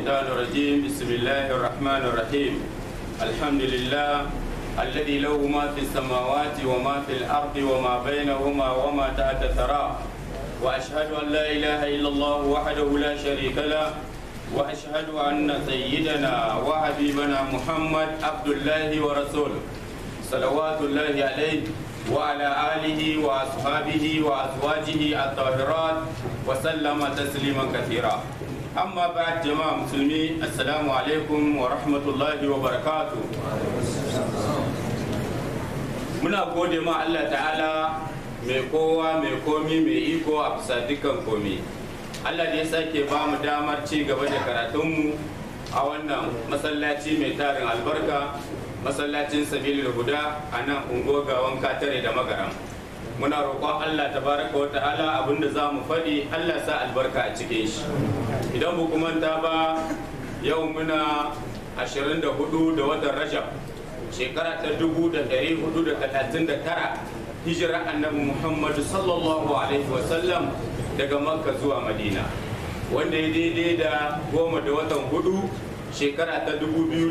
الشيطان الرجيم بسم الله الرحمن الرحيم الحمد لله الذي له ما في السماوات وما في الأرض وما بينهما وما تحت الثرى وأشهد أن لا إله إلا الله وحده لا شريك له وأشهد أن سيدنا وحبيبنا محمد عبد الله ورسوله صلوات الله عليه وعلى آله وأصحابه وأزواجه الطاهرات وسلم تسليما كثيرا أما بعد جماعة مسلمين السلام عليكم ورحمة الله وبركاته muna gode ma Allah ta'ala mai kowa mai komi mai iko a bisa dukkan komi Allah da ya sake ba mu damar ci gaba da karatunmu a wannan masallaci mai tarin albarka masallacin sabilil huda a nan ungogawan katare da magaram muna roƙon Allah tabaraka wa ta'ala abinda za mu faɗi Allah sa albarka a cikin shi idan bu manta ba yau muna 24 da watan rajab shekara ta 1439 hijira annabi muhammadu sallallahu alaihi wasallam daga makka zuwa madina wanda ya daidai da goma da watan hudu shekara ta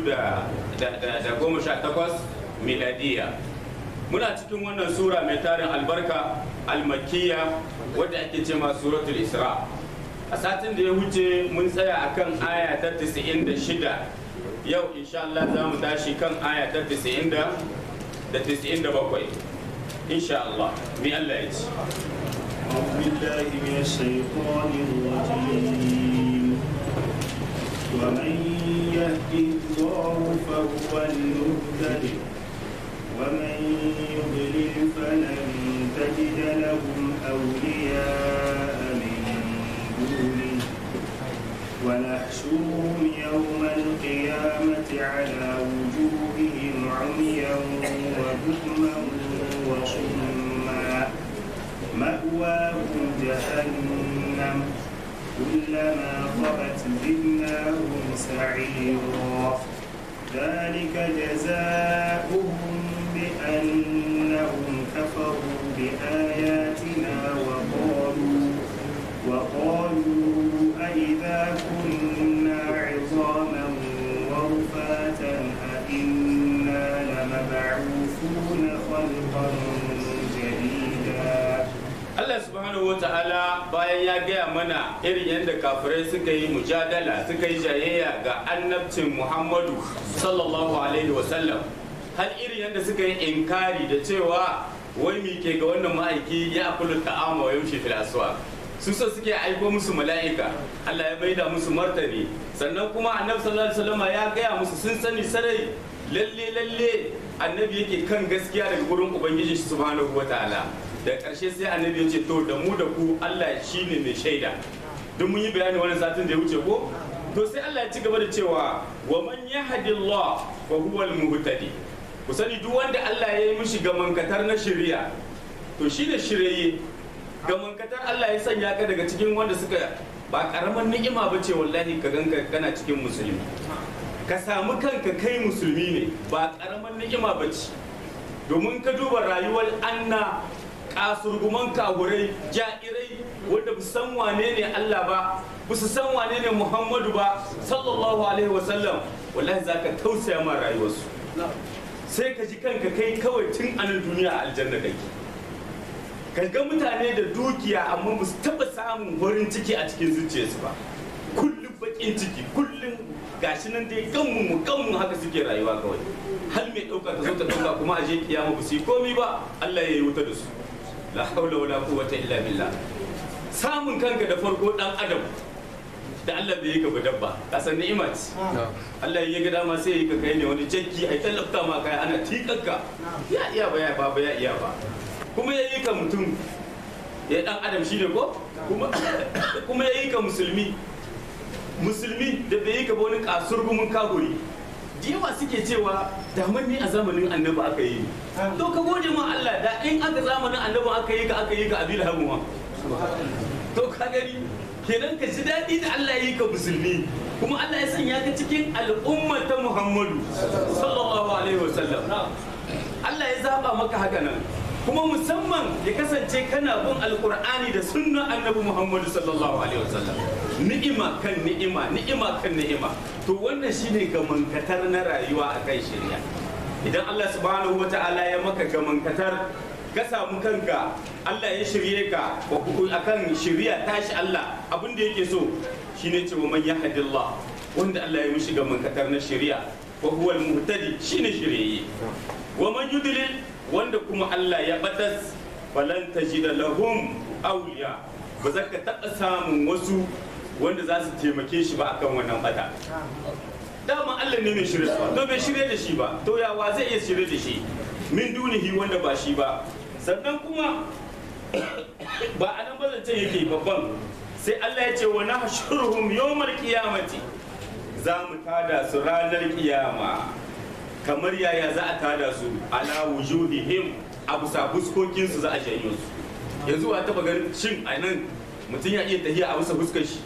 2018 miladiya muna cikin wannan sura mai tarin albarka almakiya wadda ake ce ma suratul isra a satin da ya wuce mun tsaya akan aya ta 96 yau insha Allah za mu tashi kan aya ta 90 da 97 insha Allah mi Allah ya ce أعوذ بالله من الشيطان الرجيم ومن يهد الله فهو المهتد ومن يضلل فلن تجد لهم أولياء من دونه ونحشرهم يوم القيامة على وجوههم عميا وبكما وصما مأواهم جهنم كلما خبت زدناهم سعيرا ذلك جزاؤهم بأنهم كفروا بآياتنا وقالوا وقالوا أئذا كنا عظاما ورفاتا أئنا لمبعوثون خلقا جديدا Allah subhanahu wa ta'ala bayan ya gaya mana irin yadda kafirai suka yi mujadala suka yi jayayya ga annabcin Muhammadu sallallahu alaihi wasallam har irin yadda suka yi inkari da cewa wai mi ke ga wannan ma'aiki ya akulu ta'ama wa yaushe fil aswaq su so suke aiko musu mala'ika Allah ya maida musu martani sannan kuma annabi sallallahu alaihi wasallam ya gaya musu sun sani sarai lalle lalle annabi yake kan gaskiya daga gurin ubangiji subhanahu wa ta'ala da ƙarshe sai annabi ya ce to da mu da ku Allah shine mai shaida duk mun yi bayani wannan satin da ya wuce ko to sai Allah ya ci gaba da cewa wa man yahdillah fa huwa al-muhtadi ku sani duk wanda Allah ya yi mishi gamankatar na shari'a to shine shirye gamankatar Allah ya sanya ka daga cikin wanda suka ba karaman ni'ima ba ce wallahi ka ganka kana cikin musulmi ka samu kanka kai musulmi ne ba karaman ni'ima ba ce domin ka duba rayuwar anna kasurguman kagurai ja'irai wanda ba san wane ne Allah ba ba su san wane ne Muhammadu ba sallallahu alaihi wasallam wallahi zaka tausaya ma rayuwarsu sai ka ji kanka kai kawai tun anan duniya a aljanna kake ka ga mutane da dukiya amma ba su taba samun farin ciki a cikin zuciyarsu ba kullum bakin ciki kullum gashi nan dai ganmu mu ganmu haka suke rayuwa kawai hal mai dauka ta zo ta dauka kuma a je kiyama ba su yi komi ba Allah ya yi wuta da su la haula wala quwwata illa billah samun kanka da farko dan adam da Allah bai yi ka ba dabba ka san ni'ima ce Allah ya ga dama sai ya yi ka kai ne wani jakki ai tallafta ma kai ana tikanka ya iya ba ya ba ba ya iya ba kuma ya yi ka mutum ya dan adam shi ne ko kuma kuma ya yi ka musulmi musulmi da bai yi ka ba wani kasurgumin kaguri da yawa suke cewa damar ne a zamanin annabi aka yi to ka gode ma Allah da in aka zamanin annabi aka yi ka aka yi ka abil hamuwa to ka gani kenan ka ji daɗi da Allah ya yi ka musulmi kuma Allah ya sanya ka cikin al'umma ta Muhammadu sallallahu alaihi wasallam Allah ya zaba maka haka nan kuma musamman ya kasance kana bin alkur'ani da sunnan annabi muhammadu sallallahu alaihi wasallam ni'ima kan ni'ima ni'ima kan ni'ima to wannan shine gamankatar na rayuwa akan shirya idan allah subhanahu wata'ala ya maka gamankatar ka samu kanka allah ya shirye ka akan shirya tashi allah abin da yake so shine cewa man yahdillah wanda allah ya mishi gamankatar na shirya wa huwa al-muhtadi shine shiryayye wa man yudlil wanda kuma Allah ya batas falan tajida lahum awliya ba za ka taɓa samun wasu wanda za su taimake shi ba akan wannan bata dama Allah ne mai shirye su to bai shirye da shi ba to ya wa zai iya shirye da shi min dunihi wanda ba shi ba sannan kuma ba a nan bazancen yake babban sai Allah ya ce wa nahshuruhum yawmal qiyamati za mu tada su ranar kiyama kamar yaya za a tada su ala wujuhihim a bisa fuskokinsu za a janyo su yanzu a taba ganin shin a nan mutum ya iya tahiya a bisa fuskar shi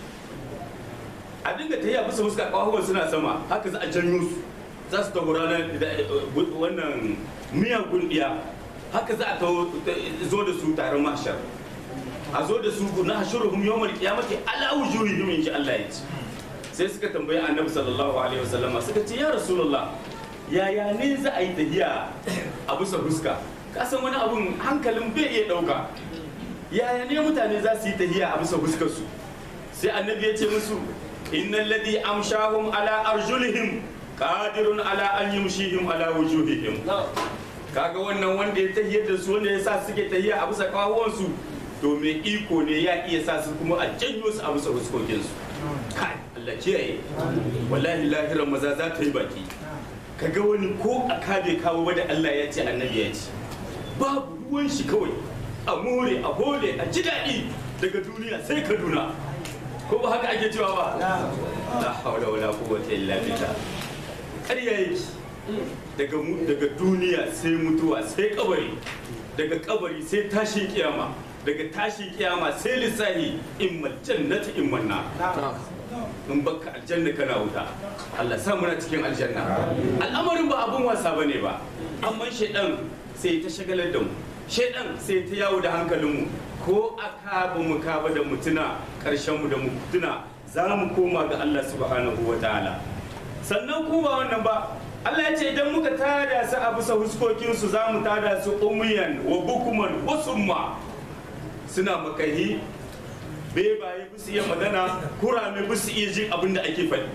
a dinga tahiya a bisa fuskar ƙwahuwar suna sama haka za a janyo su za su taho ranar wannan miyagun ɗiya haka za a zo da su taron mashar a zo da su na hashuruhum yawmal qiyamati ala wujuhihim in ji Allah ya ce sai suka tambayi annabi sallallahu alaihi wasallama suka ce ya rasulullah yaya ne za a yi tahiya a bisa fuska kasan wani abun hankalin bai iya dauka yaya ne mutane za su yi tahiya a bisa fuskar su sai annabi ya ce musu innal ladhi amshahum ala arjulihim qadirun ala an yumshihim ala wujuhihim kaga wannan wanda ya tahiyar da su wanda ya sa suke tahiya a bisa kawuwansu to mai iko ne ya iya sa su kuma a janyo su a bisa fuskokinsu kai Allah kiyaye wallahi lahiran maza za ta yi baki kaga wani ko a kabe kawo ba da Allah ya ce annabi ya ce babu ruwan shi kawai a more a hole a ji daɗi daga duniya sai kaduna ko ba haka ake cewa ba la haula wala quwwata illa billah ƙarya yake daga daga duniya sai mutuwa sai kabari daga kabari sai tashin kiyama daga tashin kiyama sai lissahi immal jannati imman nar in baka aljanna kana wuta Allah sa muna cikin aljanna al'amarin ba abun wasa bane ba amma shaidan sai ta shagalar da mu shaidan sai ta yawo da hankalinmu ko aka ba mu kaba da mutuna karshen mu da mutuna za mu koma ga Allah subhanahu wa ta'ala sannan ku ba wannan ba Allah ya ce idan muka tada su a bisa huskokinsu za mu tada su umuyan wa bukuman wa summa suna makahi bebaye ba su iya magana kurame ba su iya jin abin da ake faɗi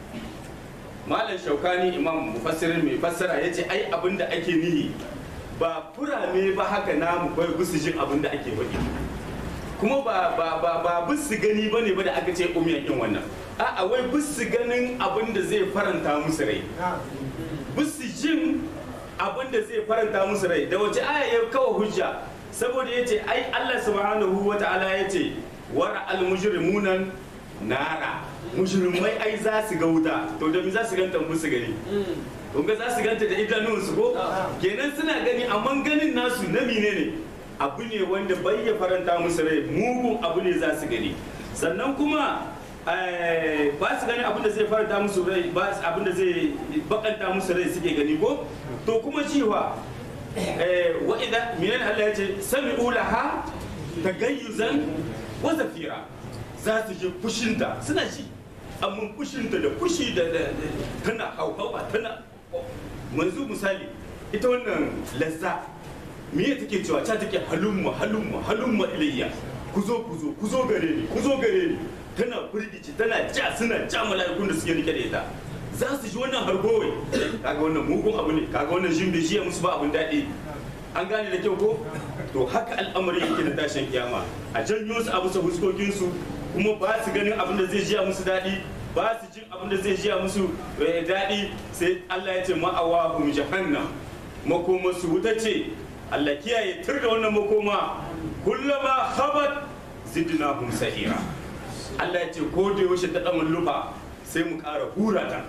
malam shaukani imam mufassirin mai fassara ya ce ai abin da ake nihi ba kurame ba haka namu bai ba su jin abin da ake faɗi kuma ba ba ba ba ba su gani ba ne ba da aka ce umiyan yin wannan a'a wai ba su ganin abin da zai faranta musu rai ba su jin abin da zai faranta musu rai da wace aya ya kawo hujja saboda ya ce ai Allah subhanahu wa ta'ala ya ce wara almujrimunan nara mujrimai ai za su ga wuta to da me za su ganta musu gani to ga za su ganta da idanunsu ko kenan suna gani amma ganin nasu na mine ne abu ne wanda bai ya faranta musu rai mugun abu ne za su gani sannan kuma ba su gani abin da zai faranta musu rai ba abin da zai bakanta musu rai suke gani ko to kuma cewa wa idan minan Allah ya ce sami'u laha tagayyuzan wa zafira za su je fushinta suna ji amma fushinta da fushi da tana hauhawa tana manzu misali ita wannan lazza me ya take cewa ta take halumma halumma halumma ilayya ku zo ku zo ku zo gare ni ku zo gare ni tana firgici tana ja suna ja mala'ikun da suke rike da ita za su ji wannan hargowai kaga wannan mugun abu ne kaga wannan jin bai jiya musu ba abun daɗi an gane da kyau ko to haka al'amari yake da tashin kiyama a janyo su a bisa fuskokinsu kuma ba su ganin abin da zai jiya musu daɗi ba su jin abin da zai jiya musu daɗi sai Allah ya ce ma'awa hum jahannam makoma su wuta ce Allah kiyaye tur da wannan makoma kullama khabat zidnahum sa'ira Allah ya ce ko da yaushe ta dan lufa sai mu ƙara hura ta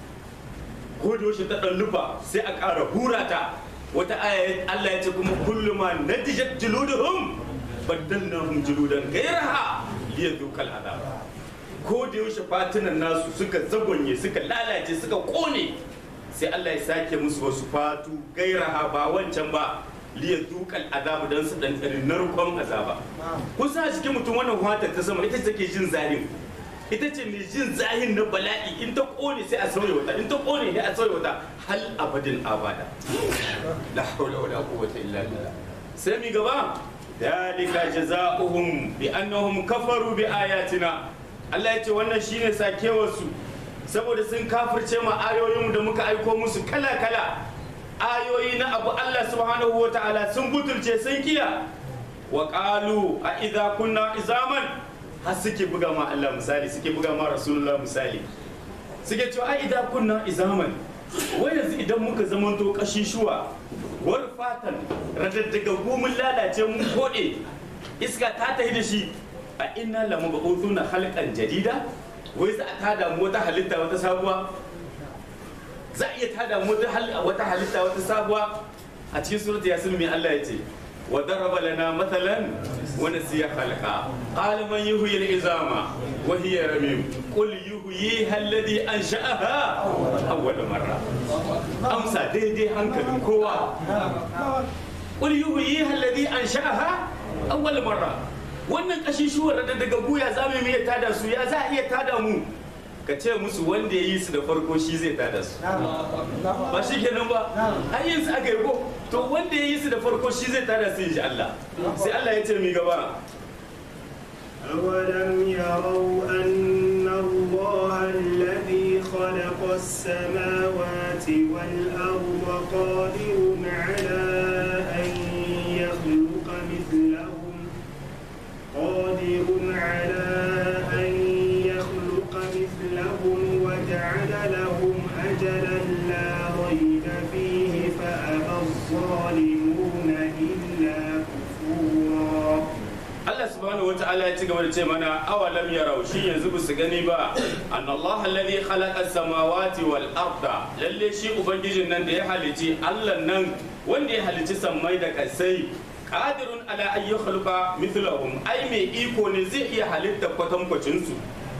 ko da yaushe ta dan lufa sai a ƙara hura ta wata aya Allah ya ce kuma kulluma natijat juluduhum baddalnahum juludan ghayraha liyadhuqal adab ko da yaushe fatunan nasu suka zagonye suka lalace suka kone sai Allah ya sake musu wasu fatu gairaha ba wancan ba liyadhuqal azab dan su dan narkon azaba kusa a cikin mutum wannan fatar ta sama ita take jin zahin ita ce mai jin zahin na bala'i in ta kone sai a sauya wata in ta kone sai a sauya wata hal abadin abada la hawla wala quwwata illa billah sai mi gaba dalika jazaohum bi annahum kafaru bi ayatina Allah ya ce wannan shine sakewarsu saboda sun kafirce ma ayoyin da muka aiko musu kala kala ayoyi na abu Allah subhanahu wa ta'ala sun butulce sun kiya wa qalu a idza kunna izaman har suke buga ma Allah misali suke buga ma Rasulullah misali suke cewa a idza kunna izaman wai yanzu idan muka zamanto kashishuwa wal fatan radaddaga mun lalace mun kode iska ta tafi da shi a inna lamu ba'uthuna halqan jadida wai za a tada mu wata halitta wata sabuwa za a iya tada mu wata halitta wata sabuwa a cikin surat yasin mai Allah ya ce wa daraba lana mathalan wa nasiya khalqa qala man yuhyi al-izama wa hiya ramim qul yuhyiha alladhi ansha'aha awwal marra amsa daidai hankalin kowa qul yuhyiha alladhi ansha'aha awwal marra wannan kashishuwar da daga guya za mu iya tada su ya za a iya tada mu ka ce musu wanda ya yi su da farko shi zai tada su ba shi kenan ba an yin su aka yi ko to wanda ya yi su da farko shi zai tada su insha Allah sai Allah ya ce mi gaba أولم يروا أن الله الذي خلق السماوات والأرض قادر على أن يخلق مثلهم قادر على أن يخلق مثلهم وجعل لهم أجلا لا ريب فيه فأبى الظالمون إلا كفورا Allah subhanahu wa ta'ala ya ci gaba da ce mana awalam yarau shi yanzu ba su gani ba an Allah alladhi khalaqa as-samawati wal arda lalle shi ubangijin nan da ya halici Allah nan wanda ya halici sammai da kasai qadirun ala an yakhluqa mithlahum ai mai iko ne zai iya halitta kwatankwacin su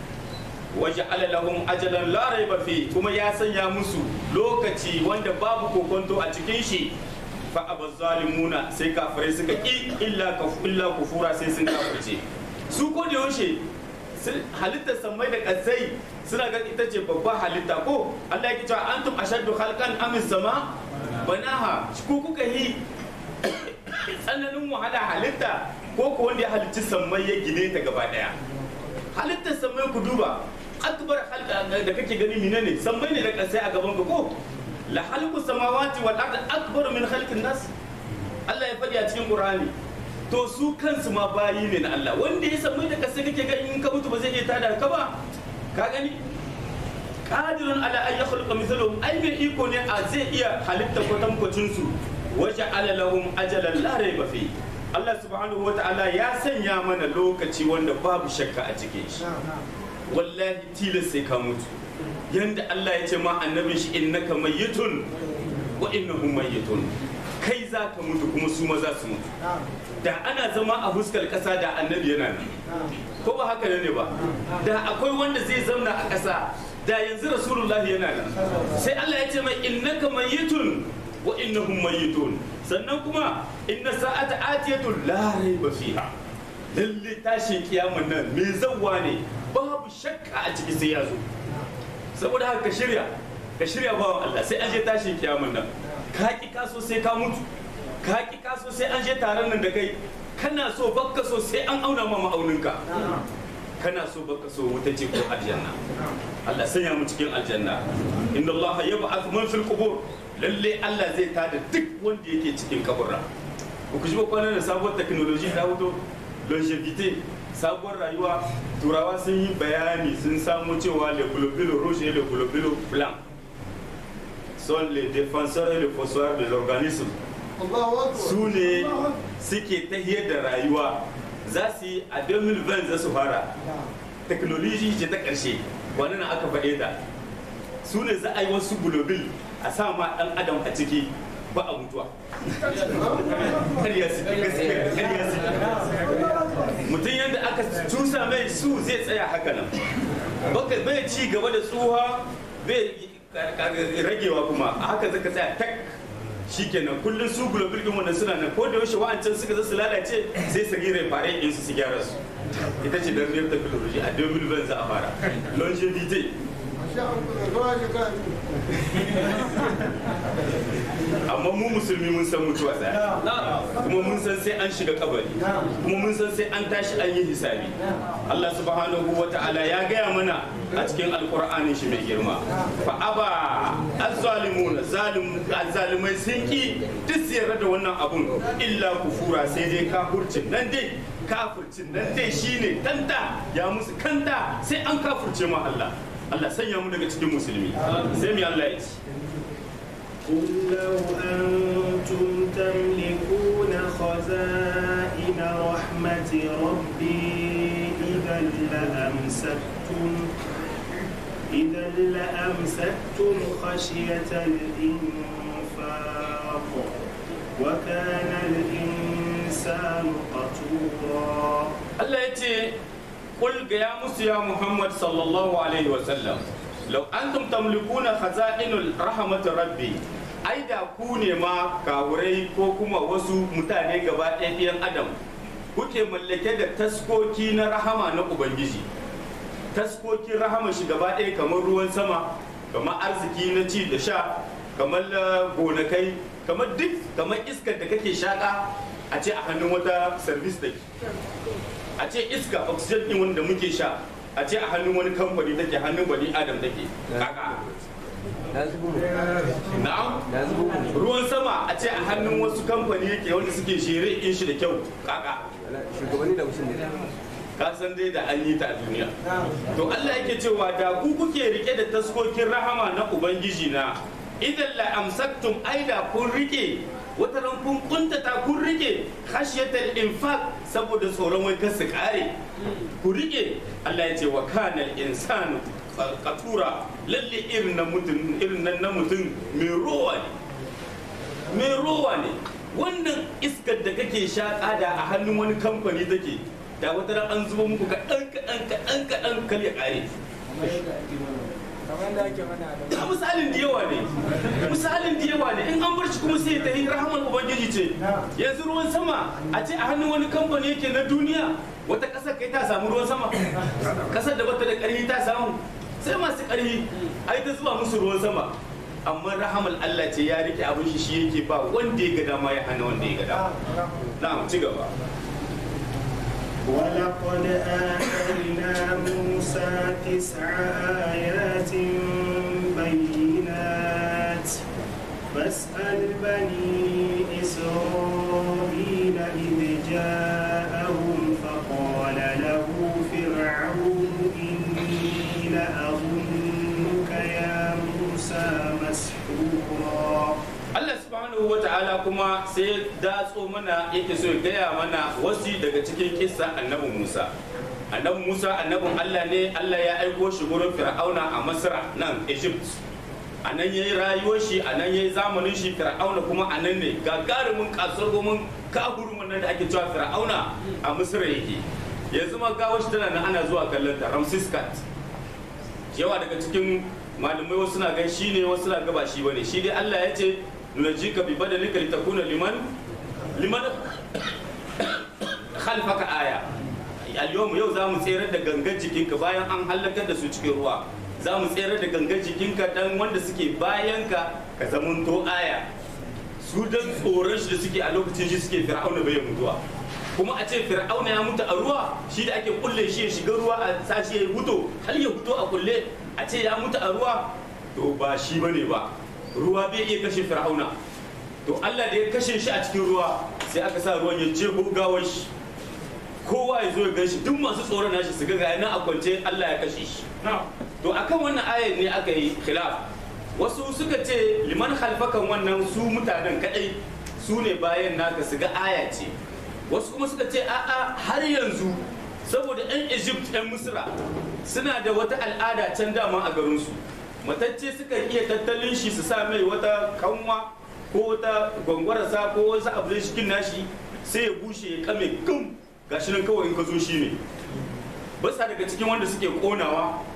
waja'ala lahum ajalan la raiba fi kuma ya sanya musu lokaci wanda babu kokonto a cikin shi fa abaz zalimuna sai kafirai suka ki illa kaf illa kufura sai sun kafirce su ko da yaushe halittar sammai da kasai suna ga ita ce babba halitta ko Allah ya ce antum ashaddu khalqan am sama banaha ku kuka yi tsananin wahala halitta ko ko wanda ya halicci sammai ya gine ta gaba daya halittar sammai ku duba akbar halka da kake gani menene sammai ne da kasai a gaban ka ko la halqu samawati wal ardi akbar min khalqin nas Allah ya faɗi a cikin Qur'ani to su kansu ma bayi ne na Allah wanda ya sammai da kasai kake gani in ka mutu ba zai iya tada ka ba ka gani qadirun ala an yakhluqa mithlahum ai mai iko ne a zai iya halitta kwatankwacin su waja'ala lahum ajalan la rayba fi Allah subhanahu wata'ala ya sanya mana lokaci wanda babu shakka a cikin shi wallahi tilas sai ka mutu yanda Allah ya ce ma annabin shi innaka mayyitun wa innahum mayyitun kai za ka mutu kuma su ma za su mutu da ana zama a huskar kasa da annabi yana nan ko ba haka ne ba da akwai wanda zai zamna a kasa da yanzu rasulullahi yana nan sai Allah ya ce mai innaka mayyitun wa innahum mayyitun sannan kuma inna sa'ata atiyatun la raiba fiha lalle tashin kiyamun nan me zawwa ne babu shakka a ciki sai ya zo saboda haka ka shirya ka shirya bawan Allah sai an je tashin kiyamun nan ka ki kaso sai ka mutu ka ki kaso sai an je taron nan da kai kana so bakka so sai an auna ma ma'auninka kana so baka so wuta ce ko aljanna Allah sanya mu cikin aljanna inna Allah yab'ath man fil qubur lalle Allah zai tada duk wanda yake cikin kaburra ku ji ba kwanan da sabuwar technology ta fito longevity sabuwar rayuwa turawa sun yi bayani sun samu cewa le globules rouge et le globule blanc sont les défenseurs et les fossoyeurs de l'organisme su ne suke tahiyar da rayuwa za su yi a 2020 za su fara technology ce ta ƙarshe wani na aka faɗe ta su ne za a yi wasu globule a sa ma ɗan adam a ciki ba a mutuwa ƙarya su gaskiya ƙarya su mutum yadda aka cusa mai su zai tsaya haka nan baka bai ci gaba da tsuha bai ragewa kuma a haka zaka tsaya tak shikenan kullum su global din wannan suna nan ko da yaushe wa'ancan suka zo su lalace sai su rire fare in su su gyara su ita ce dan riyar technology a 2020 za a fara longevity amma mu musulmi mun san mutuwa tsaya kuma mun san sai an shiga kabari kuma mun san sai an tashi an yi hisabi Allah subhanahu wa ta'ala ya gaya mana a cikin alkur'anin shi mai girma fa aba azzalimuna zalim azzalimai sun ki duk su yarda da wannan abun illa kufura sai dai kafurcin nan dai kafurcin nan dai shine tanta ya musu kanta sai an kafurce ma Allah Allah sanya mu daga cikin musulmi sai mu Allah ya ci قل لو أنتم تملكون خزائن رحمة ربي إذا لأمسكتم إذا لأمسكتم خشية الإنفاق وكان الإنسان قتورا Allah ya ce kul ga ya musu ya Muhammad sallallahu alaihi wa sallam law antum tamlikuna khaza'inul rahmat rabbi ai da ku ne ma kawurai ko kuma wasu mutane gaba ɗaya ɗayan adam kuke mallake da taskoki na rahama na ubangiji taskokin rahama shi gaba ɗaya kamar ruwan sama kamar arziki na ci da sha kamar eh, gonakai kamar duk kamar iskar da kake shaka a ce a hannun wata service da a ce iska oxygen din wanda muke sha a ce a hannun wani kamfani take hannun bani adam take kaka na'am ruwan sama a ce a hannun wasu kamfani yake wanda suke shere in shi da kyau kaka shugabanni da mutum ne ka san dai da an yi ta a duniya to Allah yake cewa da ku kuke rike da taskokin rahama na ubangiji na idan la amsaktum aida kun rike wata ran kun kuntata kun rike khashyatal infaq saboda tsoron wai kar su kare ku rike Allah ya ce wa kana insanu qatura lalle irin na mutum irin nan na mutum mai rowa ne mai rowa ne wannan iskar da kake shaƙa da a hannun wani kamfani take da wata ran an zuba muku kaɗan kaɗan kaɗan kaɗan kal ya ƙare a misalin da yawa ne misalin da yawa ne in an bar shi kuma sai ta yi rahamar ubangiji ce yanzu ruwan sama a ce a hannun wani kamfani yake na duniya wata ƙasar kai ta samu ruwan sama ƙasar da bata da ƙarfi ta samu sai masu ƙarfi ai ta zuwa musu ruwan sama amma rahamar Allah ce ya rike abin shi shi yake ba wanda ya ga dama ya hana wanda ya ga dama na'am ci gaba ولقد آتينا موسى تسع آيات بينات فاسأل بني إسرائيل إذ جاءهم فقال له فرعون إني لأظنك يا موسى مسحورا Allah subhanahu wa ta'ala kuma sai datso mana yake so ya gaya mana wasu daga cikin kissa annabi Musa. Annabi Musa annabin Allah ne Allah ya aiko shi gurin Fir'auna a Masra nan Egypt. A nan ya yi rayuwar shi, a nan ya yi zamanin shi Fir'auna kuma a nan ne gagarumin kasuwar gomin kahurumin nan da ake cewa Fir'auna a Misra yake. Yanzu ma gawar shi tana nan ana zuwa kallon ta Ramses Cat. Yawa daga cikin malamai wasu na gan shi ne wasu na gaba shi bane shi dai Allah ya ce nunajika bi badalika litakuna liman liman khalfaka aya al-yawm yau za mu tsere da gangan jikinka bayan an halakar da su cikin ruwa za mu tsere da gangan jikinka dan wanda suke bayanka ka zamanto aya su dan tsoron shi da suke a lokacin shi suke fir'auna bai mutuwa kuma a ce fir'auna ya mutu a ruwa shi da ake kulle shi ya shiga ruwa a sashi ya mutu har ya fito a kulle a ce ya mutu a ruwa to ba shi bane ba ruwa bai iya kashe fir'auna to Allah da ya kashe shi a cikin ruwa sai aka sa ruwan ya je gawar shi kowa ya zo ya gan shi duk masu tsoron nashi su ga ga nan a kwance Allah ya kashe shi to akan wannan ayar ne aka yi khilaf wasu suka ce liman halfakan wannan su mutanen kadai su ne bayan naka su ga aya ce wasu kuma suka ce a'a har yanzu saboda 'yan egypt 'yan misra suna da wata al'ada can dama a garinsu matacce suka iya tattalin shi su sa mai wata kanwa ko wata gwangwarasa ko wasu abu da cikin nashi sai ya bushe ya kame gum gashi nan kawai in ka zo shi ne basa daga cikin wanda suke konawa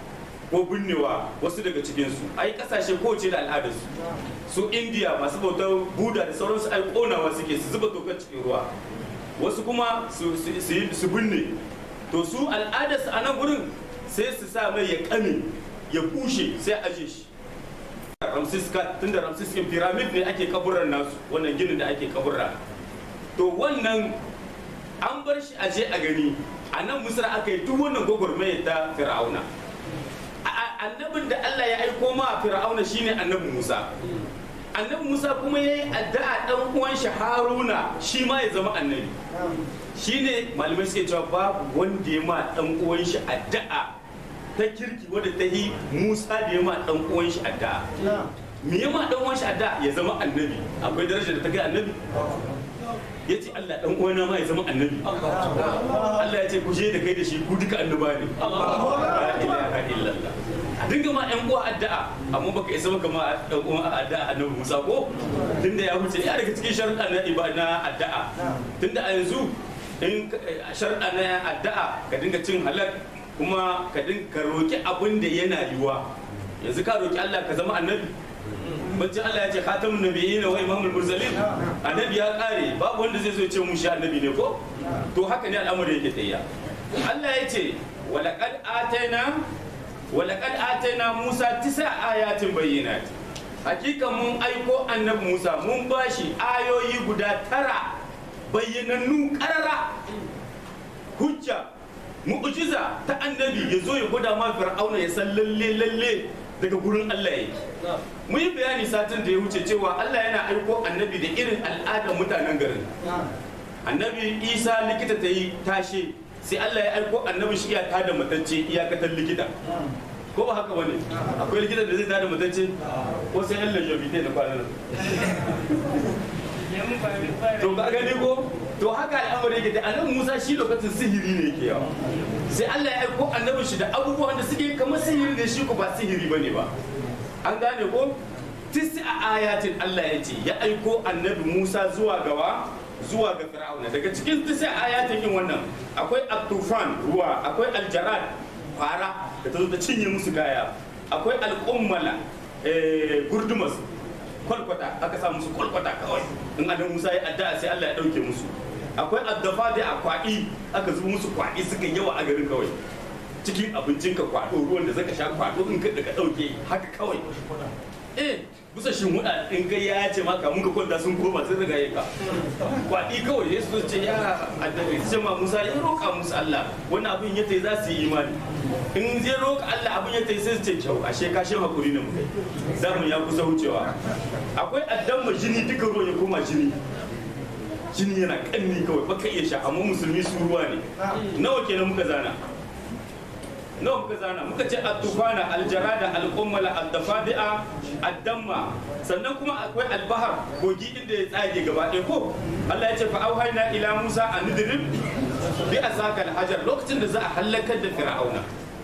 ko binnewa wasu daga cikinsu ai kasashe kowace da al'adarsu su indiya masu bautar buda da sauransu ai konawa suke su zuba tokar cikin ruwa wasu kuma su su binne to su al'adarsu a nan gurin sai su sa mai ya kame ya bushe sai a aje shi ramsis ka tunda ramsis kin pyramid ne ake kaburar nasu wannan ginin da ake kaburra to wannan an bar shi aje a gani a nan misra aka yi duk wannan gwagwarmaya ta fir'auna annabin da Allah ya aiko ma fir'auna shine annabi Musa annabi Musa kuma yayi addu'a dan uwan shi Haruna shi ma ya zama annabi shine malamai suke cewa babu wanda ya ma dan uwan shi addu'a ta kirki wadda ta yi Musa da ya ma dan uwan shi addu'a me ya ma dan uwan shi addu'a ya zama annabi akwai daraja da ta kai annabi ya ce Allah dan uwana ma ya zama annabi Allah ya ce ku je da kai da shi ku duka annaba ne la ilaha illallah a dinga ma yan uwa addu'a amma baka isa maka ma dan uwa addu'a annabi Musa ko tunda ya wuce ya daga cikin sharuɗa na ibada addu'a tunda a yanzu in sharuɗa na addu'a ka dinga cin halal kuma ka dinga ka roki abin da yana yiwa yanzu ka roki Allah ka zama annabi bacci Allah ya ce khatamun nabiyyin wa imamul mursalin annabi ya kare babu wanda zai zo ya ce mu shi annabi ne ko to haka ne al'amari yake tsayya Allah ya ce walaqad ataina walaqad ataina Musa tisa ayatin bayyinat hakika mun aiko annabi Musa mun bashi ayoyi guda tara bayyanannu karara hujja mu'jiza ta annabi ya zo ya gwada ma fir'auna ya san lalle lalle daga gurin Allah yake mun yi bayani satin da ya wuce cewa Allah yana aiko annabi da irin al'adar mutanen garin annabi isa likita ta yi tashe sai Allah ya aiko annabi shi ya tada matacce iyakatar likita ko ba haka wani akwai likita da zai tada matacce ko sai Allah ya bite na kwanan to ka gani ko to haka al'amari yake da annabi Musa shi lokacin sihiri ne yake yawa sai Allah ya aiko annabin shi da abubuwan da suke kamar sihiri ne shi ko ba sihiri bane ba an gane ko tisi a ayatin Allah ya ce ya aiko annabi Musa zuwa gawa zuwa ga Fir'auna daga cikin tisi a ayatin yin wannan akwai at-tufan ruwa akwai aljarad fara da ta zo ta cinye musu kaya akwai al'ummala gurdumas kwalkwata aka sa musu kwalkwata kawai in adam musa ya addu'a sai Allah ya dauke musu akwai addafa da a kwaɗi aka zuba musu kwaɗi suka yawa a garin kawai cikin abincin ka kwaɗo ruwan da zaka sha kwaɗo in ka ka dauke haka kawai eh bisa shin wuda in kai ya ce maka mun ka kwanta sun koma sun riga yi ka kwaɗi kawai ya su ce ya addabi sai ma musa ya roƙa musu Allah wannan abin ya tai za su yi imani in zai roƙa Allah abin ya tai sai su ce kyau ashe ka shan hakuri ne mu kai zamu ya kusa wucewa akwai addamma jini duka ruwan ya koma jini jini yana kanni kawai baka iya sha amma musulmi su ruwa ne nawa kenan muka zana nawa muka zana muka ce at-tufana al-jarada al-qummala ad-dafadi'a ad-damma sannan kuma akwai al-bahar kogi inda ya tsage gaba ɗaya ko Allah ya ce fa auhayna ila Musa an nidrib bi asaka al-hajar lokacin da za a halakar da fir'auna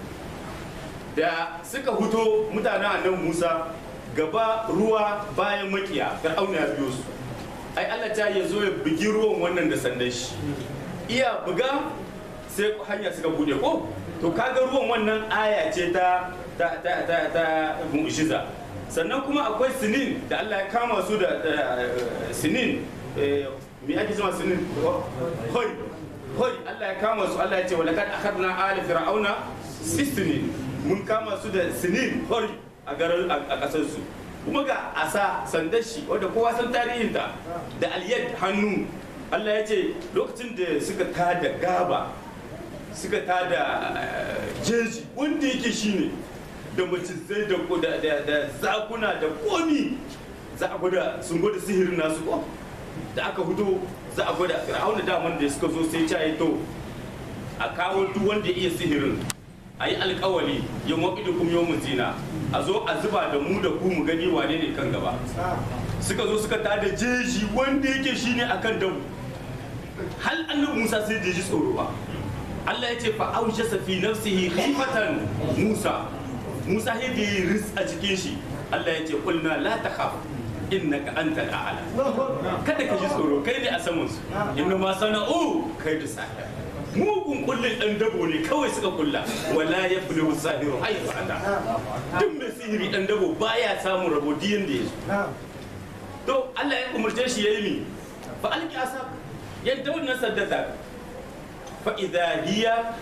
da suka huto mutanen annabi Musa gaba ruwa bayan makiya fir'auna ya biyo su ai Allah ta ya zo ya bugi ruwan wannan da sandan shi iya buga sai hanya suka bude ko to kaga ruwan wannan aya ce ta ta ta ta ta mu'jiza sannan kuma akwai sinin da Allah ya kama su da sinin me ake cewa sinin hori hori Allah ya kama su Allah ya ce walakad akhadna ala fir'auna sisinin mun kama su da sinin hori a garin a kasar su kuma ga asa sandar shi wadda kowa san tarihinta da aliyar hannu Allah ya ce lokacin da suka tada gaba suka tada jeji wanda yake shine da macizai da da zakuna da komi za a gwada sun gwada sihirin nasu ko da aka hudo za a gwada fir'auna daman da suka zo sai ya to a kawo duk wanda ya iya sihirin a yi alkawali yin waƙidu kuma yau zina a zo a zuba da mu da ku mu gani wane ne kan gaba suka zo suka tada jeji wanda yake shine akan damu hal annabi musa sai da ji tsoro ba Allah ya ce fa aujasa fi nafsihi khifatan Musa Musa ya da ris a cikin shi Allah ya ce kulna la takhaf innaka antal a'la kada ka ji tsoro kai ne a saman su inna ma sana'u kai da sahir mugun kullin dan dabo ne kawai suka kulla wala ya fi sahiru haifu ata duk mai sihiri dan dabo baya samun rabo diyan da ya zo to Allah ya umarce shi yayi mi fa alki asa yadda wannan saddata fa idha hiya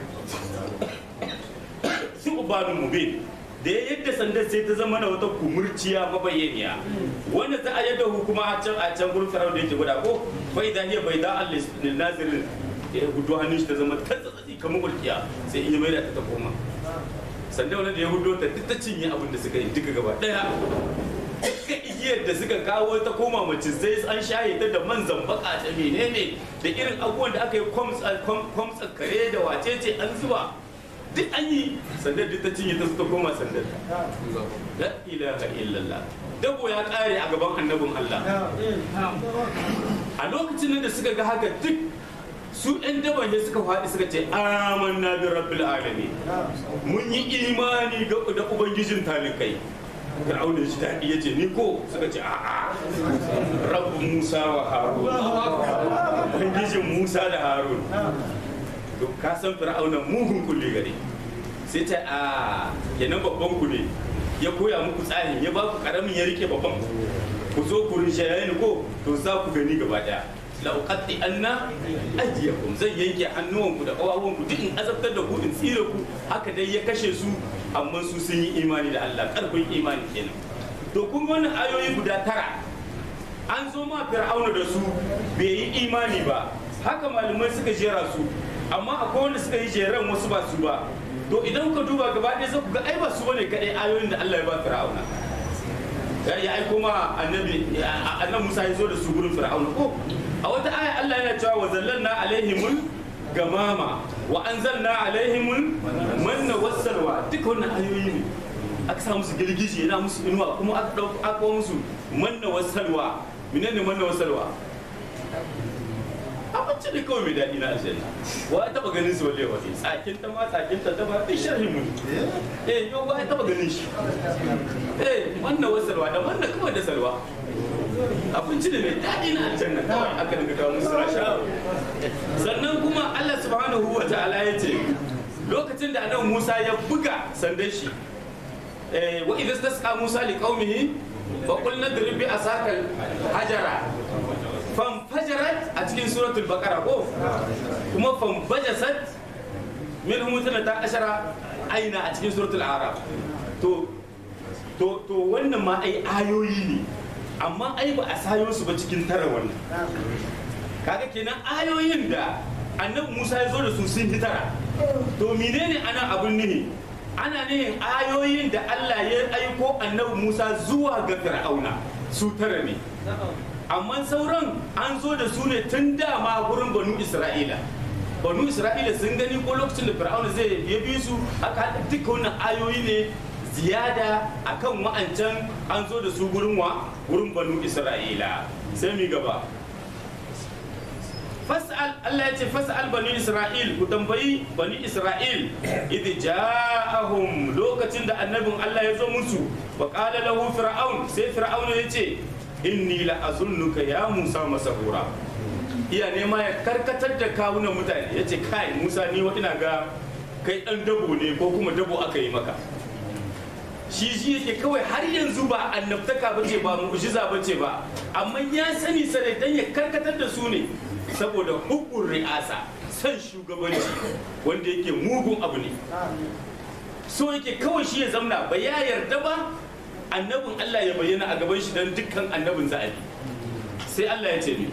su'banun mubin da ya yadda sandar sai ta zama na wata kumurciya mabayyaniya wanda za a yadda hukuma a can a can gurin farau da yake guda ko bai da hiya bai da Allah nazirin ya hudu hannun shi ta zama ta tsatsatsi kamar walkiya sai iya mai da ta koma sandar wanda da ya hudu ta duk ta cinye abin da suka yi duka gaba daya duka igiyar da suka kawo ta koma mace sai an shaye ta da man zambaka da menene da irin abubuwan da aka yi kwamtsa kare da wacece an zuba duk an yi sandar duk ta cinye ta suka koma sandar la ilaha illallah dabo ya kare a gaban annabin Allah a lokacin da suka ga haka duk su ɗan daban ne suka faɗi suka ce amanna bi rabbil alamin mun yi imani ga da ubangijin talikai Fir'auna ya ji daɗi ya ce ni ko suka ce a'a rabbu Musa wa Harun ubangijin Musa da Harun to ka san Fir'auna mugun kulle gare sai ta a kenan babban ku ne ya koya muku tsarin ya ba ku karamin ya rike babban ku zo ku rishaye ni ko to za ku gani gaba daya la uqatti anna ajiyakum zan yanke hannuwanku da kawawanku duk in azabtar da ku in tsire ku haka dai ya kashe su amma su sun yi imani da Allah karfin imani kenan to kun wannan ayoyi guda tara an zo ma fir'auna da su bai yi imani ba haka malamai suka jera su amma akwai wanda suka yi jeran wasu ba su ba to idan ka duba gaba ɗaya za ku ga ai ba su bane kadai ayoyin da Allah ya ba fir'auna ya aiko ma annabi annabi Musa ya zo da su gurin fir'auna ko a wata aya Allah yana cewa wa zallalna alaihimul gamama wa anzalna alaihimul manna wassalwa duka wannan ayoyi ne aka sa musu girgije yana musu inuwa kuma aka dauko aka musu manna wassalwa menene manna wassalwa abinci ne kawai mai daɗi na aljanna wa ya taɓa ganin su walle waje tsakin ta ma tsakin ta ta ba duk sharhin mu eh yau wa ya taɓa ganin shi eh manna wassalwa da manna kawai da salwa abinci ne mai daɗi na aljanna kawai aka daga kawo musu rasha sannan kuma Allah subhanahu wa ta'ala ya ce lokacin da annabi Musa ya buga sandan shi wa idza tasqa Musa li qaumihi fa qul nadrib bi asakal hajara fam fajarat a cikin suratul baqara ko kuma fam bajasat min mutana ta ashara aina a cikin suratul araf to to to wannan ma ai ayoyi ne amma ai ba a sayo su ba cikin tara wannan kaga kenan ayoyin da annabi Musa ya zo da su sun fi tara to menene ana abun nihi ana nihin ayoyin da Allah ya aiko annabi Musa zuwa ga Fir'auna su tara ne amma sauran an zo da su ne tun dama gurin banu Isra'ila banu Isra'ila sun gani ko lokacin da Fir'auna zai ya bi su aka duka wannan ayoyi ne ziyada akan wa'ancan an zo da su gurin wa gurin banu isra'ila sai mi gaba fas'al Allah ya ce fas'al bani isra'il ku tambayi bani isra'il idh ja'ahum lokacin da annabin Allah ya zo musu wa qala lahu fir'aun sai fir'aun ya ce inni la azunnuka ya musa masahura iya nema ya karkatar da kawunan mutane ya ce kai musa ni wa ina ga kai dan dabo ne ko kuma dabo aka yi maka shi shi yake kawai har yanzu ba annabtaka ba ce ba mu'jiza ba ce ba amma ya sani sarai dan ya karkatar da su ne saboda hukun ri'asa san shugabanci wanda yake mugun abu ne so yake kawai shi ya zamna ba ya yarda ba annabin Allah ya bayyana a gaban shi dan dukkan annabin za'abi sai Allah ya ce ni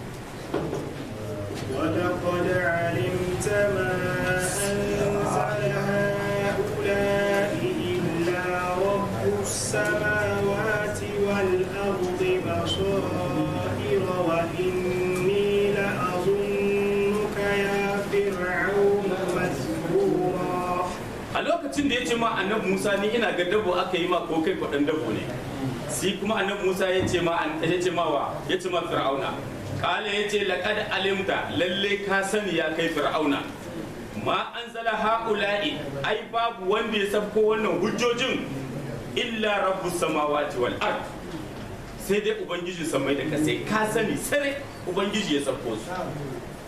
ولقد علمت ما أنزل هؤلاء إلا رب السماوات والأرض بصائر وإني لأظنك يا فرعون مسحورا a lokacin da ya ce ma annabi Musa ni ina ga dabo aka yi ma ko kai kwaɗan dabo ne sai kuma annabi Musa ya ce ma ya ce ma wa ya ce ma Fir'auna kala ya ce laqad alimta lalle ka sani ya kai Fir'auna ma anzala haula'i ai babu wanda ya sabko wannan hujjojin illa rabbus samawati wal ard sai dai ubangiji samai da kasai ka sani sare ubangiji ya sabko su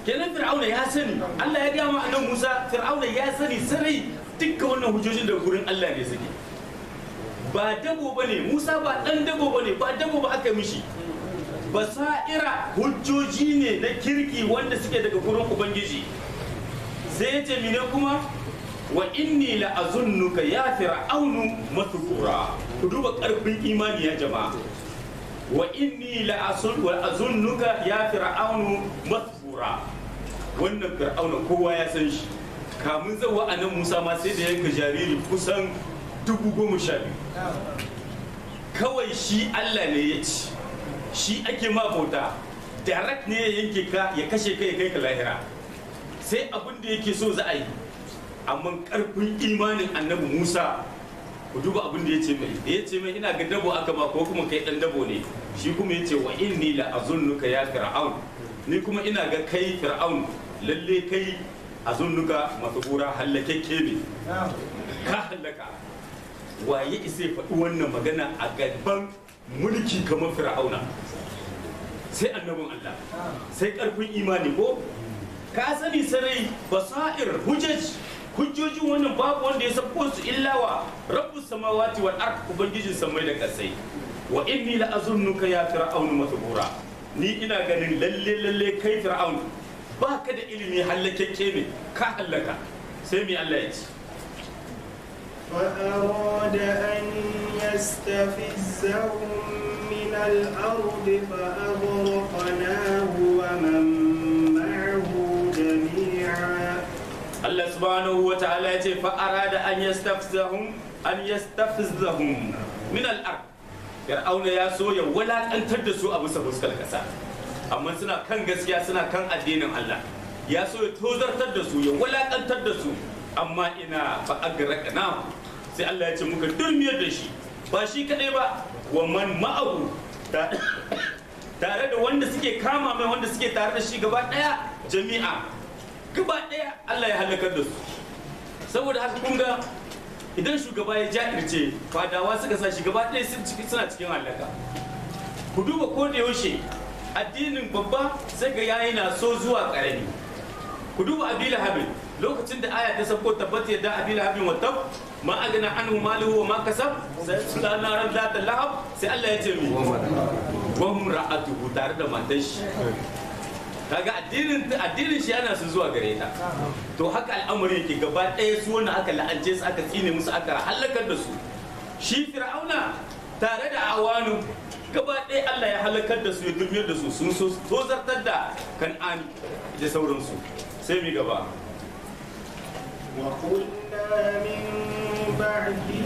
kenan fir'auna ya sani Allah ya gaya ma annabi Musa fir'auna ya sani sarai dukkan wannan hujjojin da gurin Allah ne suke ba dabo bane Musa ba dan dabo bane ba dabo ba aka mishi basaira hujjoji ne na kirki wanda suke daga gurin ubangiji sai ya ce mine kuma wa inni la azunnuka ya fir'aunu mathkura ku duba karfin imani ya jama'a wa inni la asul wa azunnuka ya fir'aunu mathkura wannan fir'auna kowa ya san shi kamun zawa anan Musa ma sai da yanka jariri kusan dubu goma sha biyu kawai shi Allah ne ya ci shi ake ma bauta direct ne ya yanke ka ya kashe ka ya kai ka lahira sai abin da yake so za a yi amma karfin imanin annabi musa ku duba abin da ya ce mai ya ce mai ina ga dabo aka ba ko kuma kai dan dabo ne shi kuma ya ce wa inni la azunnuka ya fir'aun ni kuma ina ga kai fir'aun lalle kai azunnuka masbura hallakekke ne ka hallaka waye isa ya faɗi wannan magana a gaban mulki kamar fir'auna sai annabin Allah sai karfin imani ko ka sani sarai basair hujjaj hujjojin wannan babu wanda ya sako su illa wa rabbus samawati wal ard ubangijin samai da kasai wa inni la azunnuka ya fir'aunu masbura ni ina ganin lalle lalle kai fir'aun ba ka da ilimi hallakekke ne ka hallaka sai mi Allah ya ce فأراد أن يستفزهم من الأرض فأغرقناه ومن معه جميعا Allah subhanahu wa ta'ala ya ce fa arada an yastafzahum an yastafzahum min al-ard fir'auna ya so ya walakantar da su a bisa fuskar kasa amma suna kan gaskiya suna kan addinin Allah ya so ya tozartar da su ya walakantar da su amma ina fa agraqna sai Allah ya ce muka dulmiyar da shi ba shi kadai ba wa man ma'ahu tare da wanda suke kama mai wanda suke tare da shi gaba daya jami'a gaba daya Allah ya halakar da su saboda haka kun ga idan shugaba ya ja'irce fadawa suka sa shi gaba daya suna cikin halaka ku duba ko da yaushe addinin babba sai ga yayi na so zuwa karami ku duba abila habin lokacin da aya ta sako tabbata yadda abila habin wa tab ma agana anhu maluhu wa ma kasab sai sula naran zata lahab sai Allah ya ce mi wa ra'atuhu tare da matan shi kaga addinin addinin shi yana su zuwa gare ta to haka al'amari yake gaba ɗaya su wannan aka la'ance su aka tsine musu aka halakar da su shi fir'auna tare da awanu gaba ɗaya Allah ya halakar da su ya dulmiyar da su sun so tozartar da kan'ani da sauransu sai mi gaba وقلنا من بعده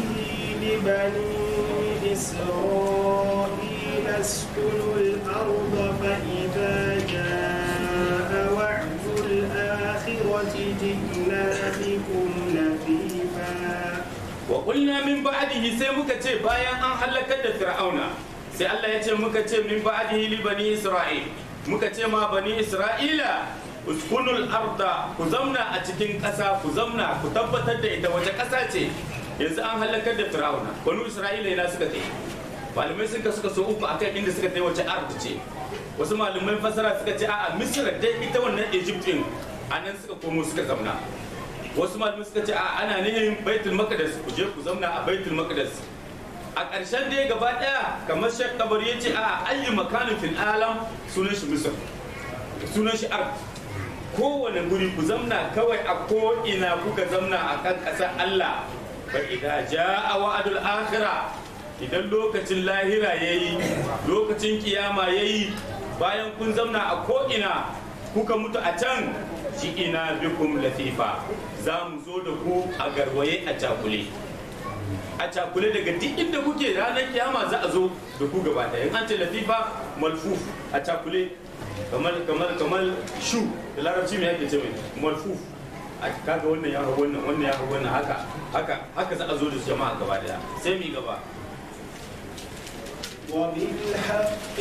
لبني إسرائيل اسكنوا الأرض فإذا جاء وعد الآخرة جئنا بكم لفيفا wa qulna min ba'dihi sai muka ce bayan an halakar da fir'auna sai Allah ya ce muka ce min ba'dihi li bani isra'il muka ce ma bani isra'ila uskunul arda ku zamna a cikin ƙasa ku zamna ku tabbatar da ita wace ƙasa ce yanzu an halakar da fir'auna bani isra'ila ina suka kai malamai suka suka so uku akan inda suka kai wace arda ce wasu malamai fasara suka ce a'a misra dai ita wannan egypt din anan suka komo suka zamna wasu malamai suka ce a ana nihin baitul maqdis ku je ku zauna a baitul maqdis a ƙarshen dai gaba ɗaya kamar shek kabari ya ce a ayyu makanin fil alam sunan shi misr sunan shi ard kowane guri ku zamna kawai a ko ina kuka zamna a kan ƙasar Allah fa idza jaa wa'dul akhirah idan lokacin lahira yayi lokacin kiyama yayi bayan kun zamna a ko ina kuka mutu a can ji ina bikum latifa za mu zo da ku a garwaye a cakule a cakule daga duk inda kuke ranar kiyama za a zo da ku gaba ɗaya in an ce latifa malfuf a cakule kamar kamar kamar shu da larabci mai ake ce mai malfuf a kaga wannan ya hau wannan wannan ya hau wannan haka haka haka za a zo da su jama'a gaba ɗaya sai mi gaba وبالحق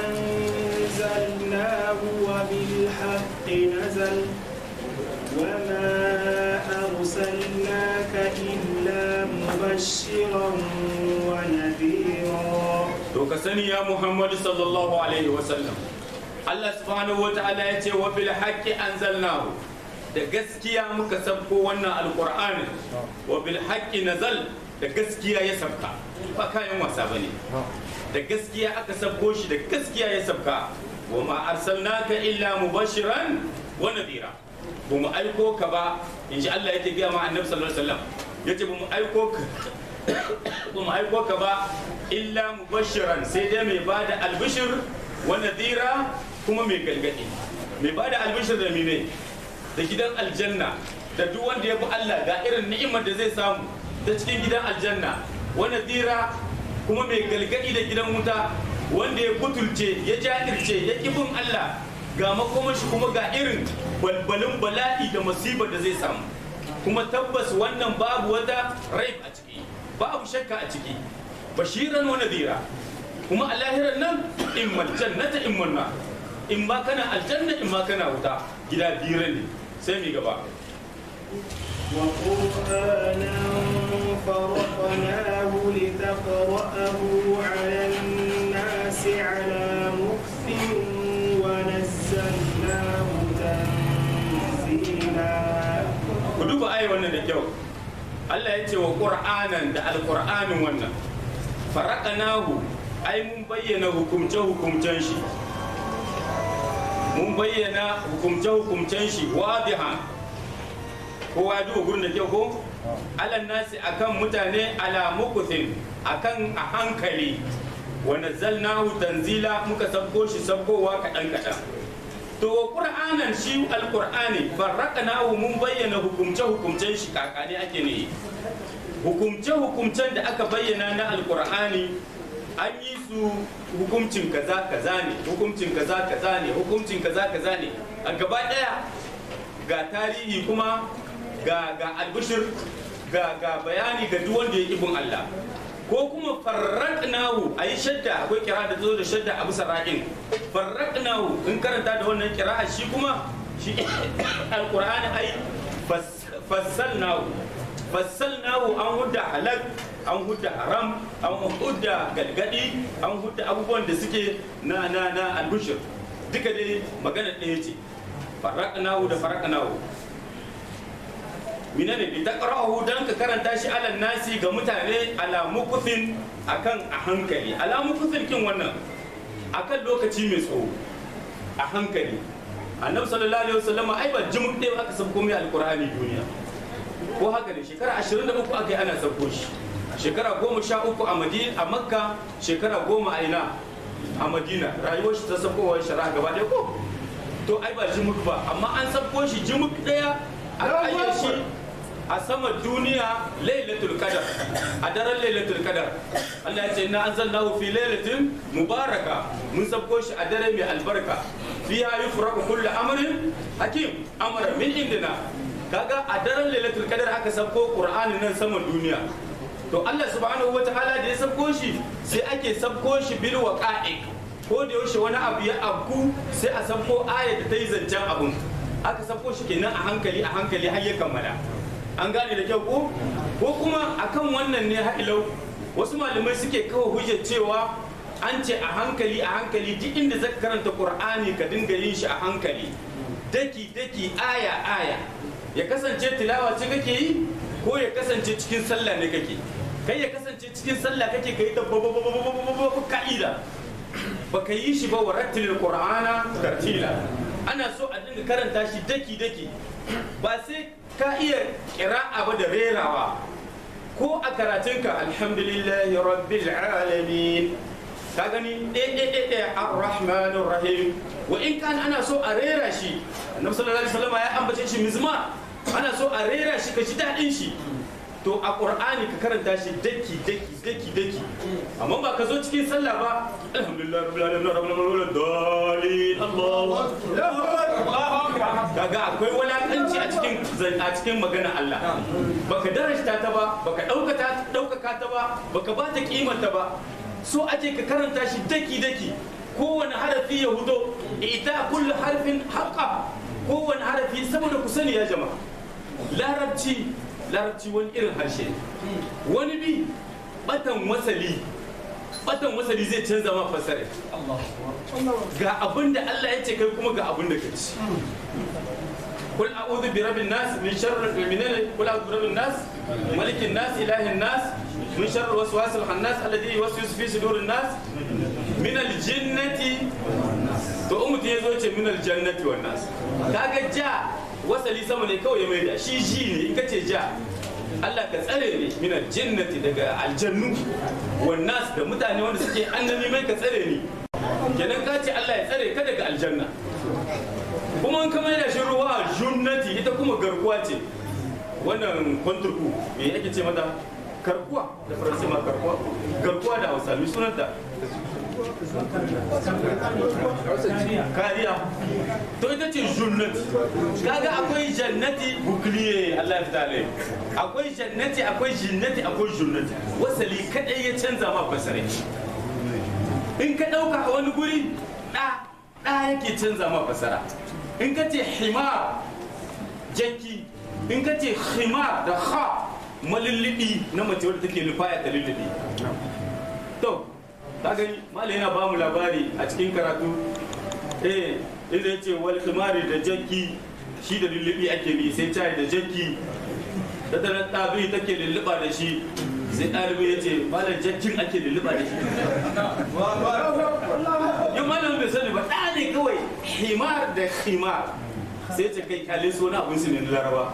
أنزلناه وبالحق نزل وما أرسلناك إلا مبشرا ونذيرا to ka sani ya muhammadu sallallahu alaihi wasallam Allah subhanahu wa ta'ala ya ce wa bil haqqi anzalnahu da gaskiya muka sabko wannan alqur'ani wa bil haqqi nazal da gaskiya ya sabka ba kayan wasa bane da gaskiya aka sabko shi da gaskiya ya sabka wa ma arsalnaka illa mubashiran wa nadira ba mu aiko ka ba in ji Allah yake gaya ma annabi sallallahu alaihi wasallam yace ba mu aiko ka ba mu aiko ka ba illa mubashiran sai dai mai bada albishir wa nadira kuma mai galgadi mai bada albishir da mine da gidan aljanna da duk wanda ya bi Allah ga irin ni'imar da zai samu ta cikin gidan aljanna wa nadira kuma mai galgadi da gidan wuta wanda ya butulce ya jajirce ya bin Allah ga makomashi kuma ga irin balbalin bala'i da masibar da zai samu kuma tabbas wannan babu wata raib a ciki babu shakka a ciki bashiran wa nadira kuma a lahirar nan in jannata in manna in ma kana aljanna in ma kana wuta gida biyar ne sai mi gaba وقرآنا فرقناه لتقرأه على الناس على مكث ونزلناه تنزيلا ku duba ai wannan da kyau Allah ya ce wa Qur'anan da Alƙur'anin wannan faraqanahu ai mun bayyana hukumce hukumcen shi mun bayyana hukumce hukumcen shi wadihan kowa ji gurin da kyau ko alan nasi akan mutane ala mukuthin akan a hankali wa nazzalnahu tanzila muka sabko shi sabkowa kaɗan kaɗan to qur'anan shi alqur'ani farraqnahu mun bayyana hukumce hukumcen shi kakane ake ne hukumce hukumcen da aka bayyana na alqur'ani an yi su hukumcin kaza kaza ne hukumcin kaza kaza ne hukumcin kaza kaza ne a gaba daya ga tarihi kuma ga ga albishir ga ga bayani ga duk wanda ya bin Allah ko kuma farraqnahu ayi shadda akwai kira da zo da shadda a bisa ra'in farraqnahu in karanta da wannan kira'a shi kuma shi alqur'ani ai fassalnahu fassalnahu an hudda halal an hudda haram an hudda galgadi an hudda abubuwan da suke na na na albishir duka dai magana ɗaya ce farraqnahu da farraqnahu minane bi taqra'uhu dan ka karanta shi ala nasi ga mutane ala mukuthin akan a hankali ala mukuthin kin wannan akan lokaci mai tsawo a hankali annabi sallallahu alaihi wasallam ai ba jimuk ɗaya aka sabko mai alqur'ani duniya ko haka ne shekara 23 aka yi ana sabko shi shekara goma sha uku a madina a makka shekara goma a ina a madina rayuwar shi ta sabkowar shari'a gaba ɗaya ko to ai ba jimuk ba amma an sabko shi jimuk ɗaya aka ayyar shi a sama duniya lailatul qadar a daren lailatul qadar Allah ya ce inna anzalnahu fi lailatin mubaraka mun sabko shi a dare mai albarka fiha yufraqu kullu amrin hakim amra min indina kaga a daren lailatul qadar aka sabko qur'anin nan saman duniya to Allah subhanahu wataala da ya sabko shi sai ake sabko shi bil waqa'i ko da yaushe wani abu ya abku sai a sabko ayat da ta yi zancen abun aka sabko shi kenan a hankali a hankali har ya kammala an gane da kyau ko ko kuma akan wannan ne ha'ilau wasu malamai suke kawo hujjar cewa an ce a hankali a hankali duk inda zaka karanta qur'ani ka dinga yin shi a hankali daki daki aya aya ya kasance tilawa ce kake yi ko ya kasance cikin sallah ne kake kai ya kasance cikin sallah kake kai da ka'ida baka yi shi ba wa rattilil qur'ana tartila ana so a dinga karanta shi daki daki ba sai ka iya kira'a ba da rerawa ko a karatunka alhamdulillahi rabbil alamin ka gani ɗaya ar-rahmanir rahim wa in kan ana so a rera shi annabi sallallahu alaihi wasallam ya ambace shi mizma ana so a rera shi ka ji daɗin shi to a qur'ani ka karanta shi daki daki daki daki amma ba ka zo cikin sallah ba alhamdulillah rabbil alamin rabbil alamin dalil Allahu akbar kaga akwai wulakanci a cikin a cikin magana Allah baka darajta ta ba baka daukata daukaka ta ba baka ba ta kimanta ba so aje ka karanta shi daki daki kowane harafi ya hudo ita kullu harfin haqqa kowane harafi saboda ku sani ya jama'a larabci larabci wani irin harshe wani bi batan wasali batan wasali zai canza ma fasara ga abin da Allah ya ce kai kuma ga abin da ka ci قل أعوذ برب الناس من شر من قل أعوذ برب الناس ملك الناس إله الناس من شر الوسواس الخناس الذي يوسوس في صدور الناس من الجنة to in mutum ya zo ce min aljannati wan nas kaga ja wasali sama ne kawai ya mai da shi ji ne in ka ce ja Allah ka tsare ni min aljannati daga aljannu wan nas da mutane wanda suke annabi mai ka tsare ni kenan ka ce Allah ya tsare ka daga aljanna kuma in ka mai da shi ruwa junnati ita kuma garkuwa ce wannan kwanturku me ake ce mata garkuwa da faransa ma garkuwa garkuwa da hausa mai sunanta kariya to ita ce junnati kaga akwai jannati bukliye Allah ya fita alai akwai jannati akwai jinnati akwai junnati wasali kadai ya canza ma fasare in ka dauka a wani guri da da yake canza ma fasara in ka ce himar jaki in ka ce himar da ha malullubi na mace wadda take lufaya ta lullubi to ka gani malai yana bamu labari a cikin karatu eh inda ya ce wal himari da jaki shi da lullubi ake bi sai cayi da jaki da da ɗabi take lulluba da shi sai ɗalibi ya ce malam jakin ake lulluba da shi yin malam bai sani ba ɗa ne kawai himar da himar sai ce kai kyale so na abin su ne na laraba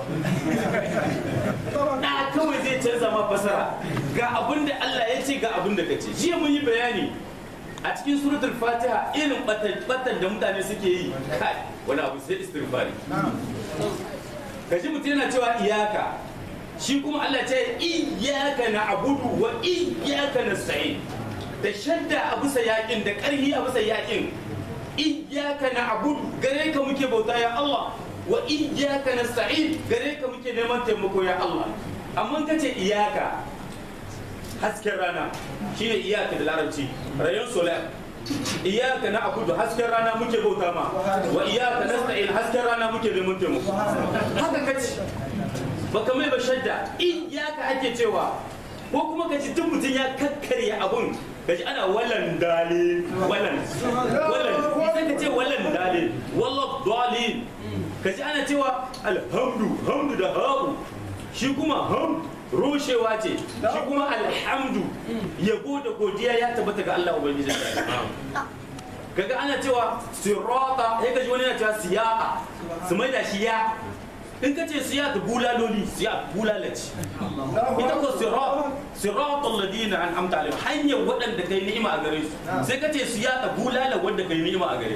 ɗa kawai zai canza ma fasara ga abin da Allah ya ce ga abin da ka ce jiya mun yi bayani a cikin suratul fatiha irin batan da mutane suke yi kai wani abu sai istighfari kaji mutum yana cewa iyaka shi kuma Allah ce iyaka na abudu wa iyaka na sa'in da shadda a bisa yakin da ƙarhi a bisa yakin iyaka na abudu gare ka muke bauta ya Allah wa iyaka na sa'in gare ka muke neman taimako ya Allah amma ka ce iyaka hasken rana shine iyaka da larabci rayon solar iyaka na abudu hasken rana muke bauta ma wa iyaka na sa'in hasken rana muke neman taimako haka kace baka mai ba shadda iyaka ake cewa ko kuma ka ji duk mutum ya kakkarya abun ka ji ana walan dale walan walan idan ka ce walan dale wallah dalil ka ji ana cewa alhamdu hamdu da habu shi kuma ham rushewa ce shi kuma alhamdu yabo da godiya ya tabbata ga Allah ubangiji kaga ana cewa sirata sai ka ji wani yana cewa siyaqa su mai da shi ya in ka ce siya ta bulaloli siya bulalaci ita ko sirat sirat alladina an amta alaihim hanyar waɗanda kai ni'ima a gare su sai ka ce siya ta bulala wanda kai ni'ima a gare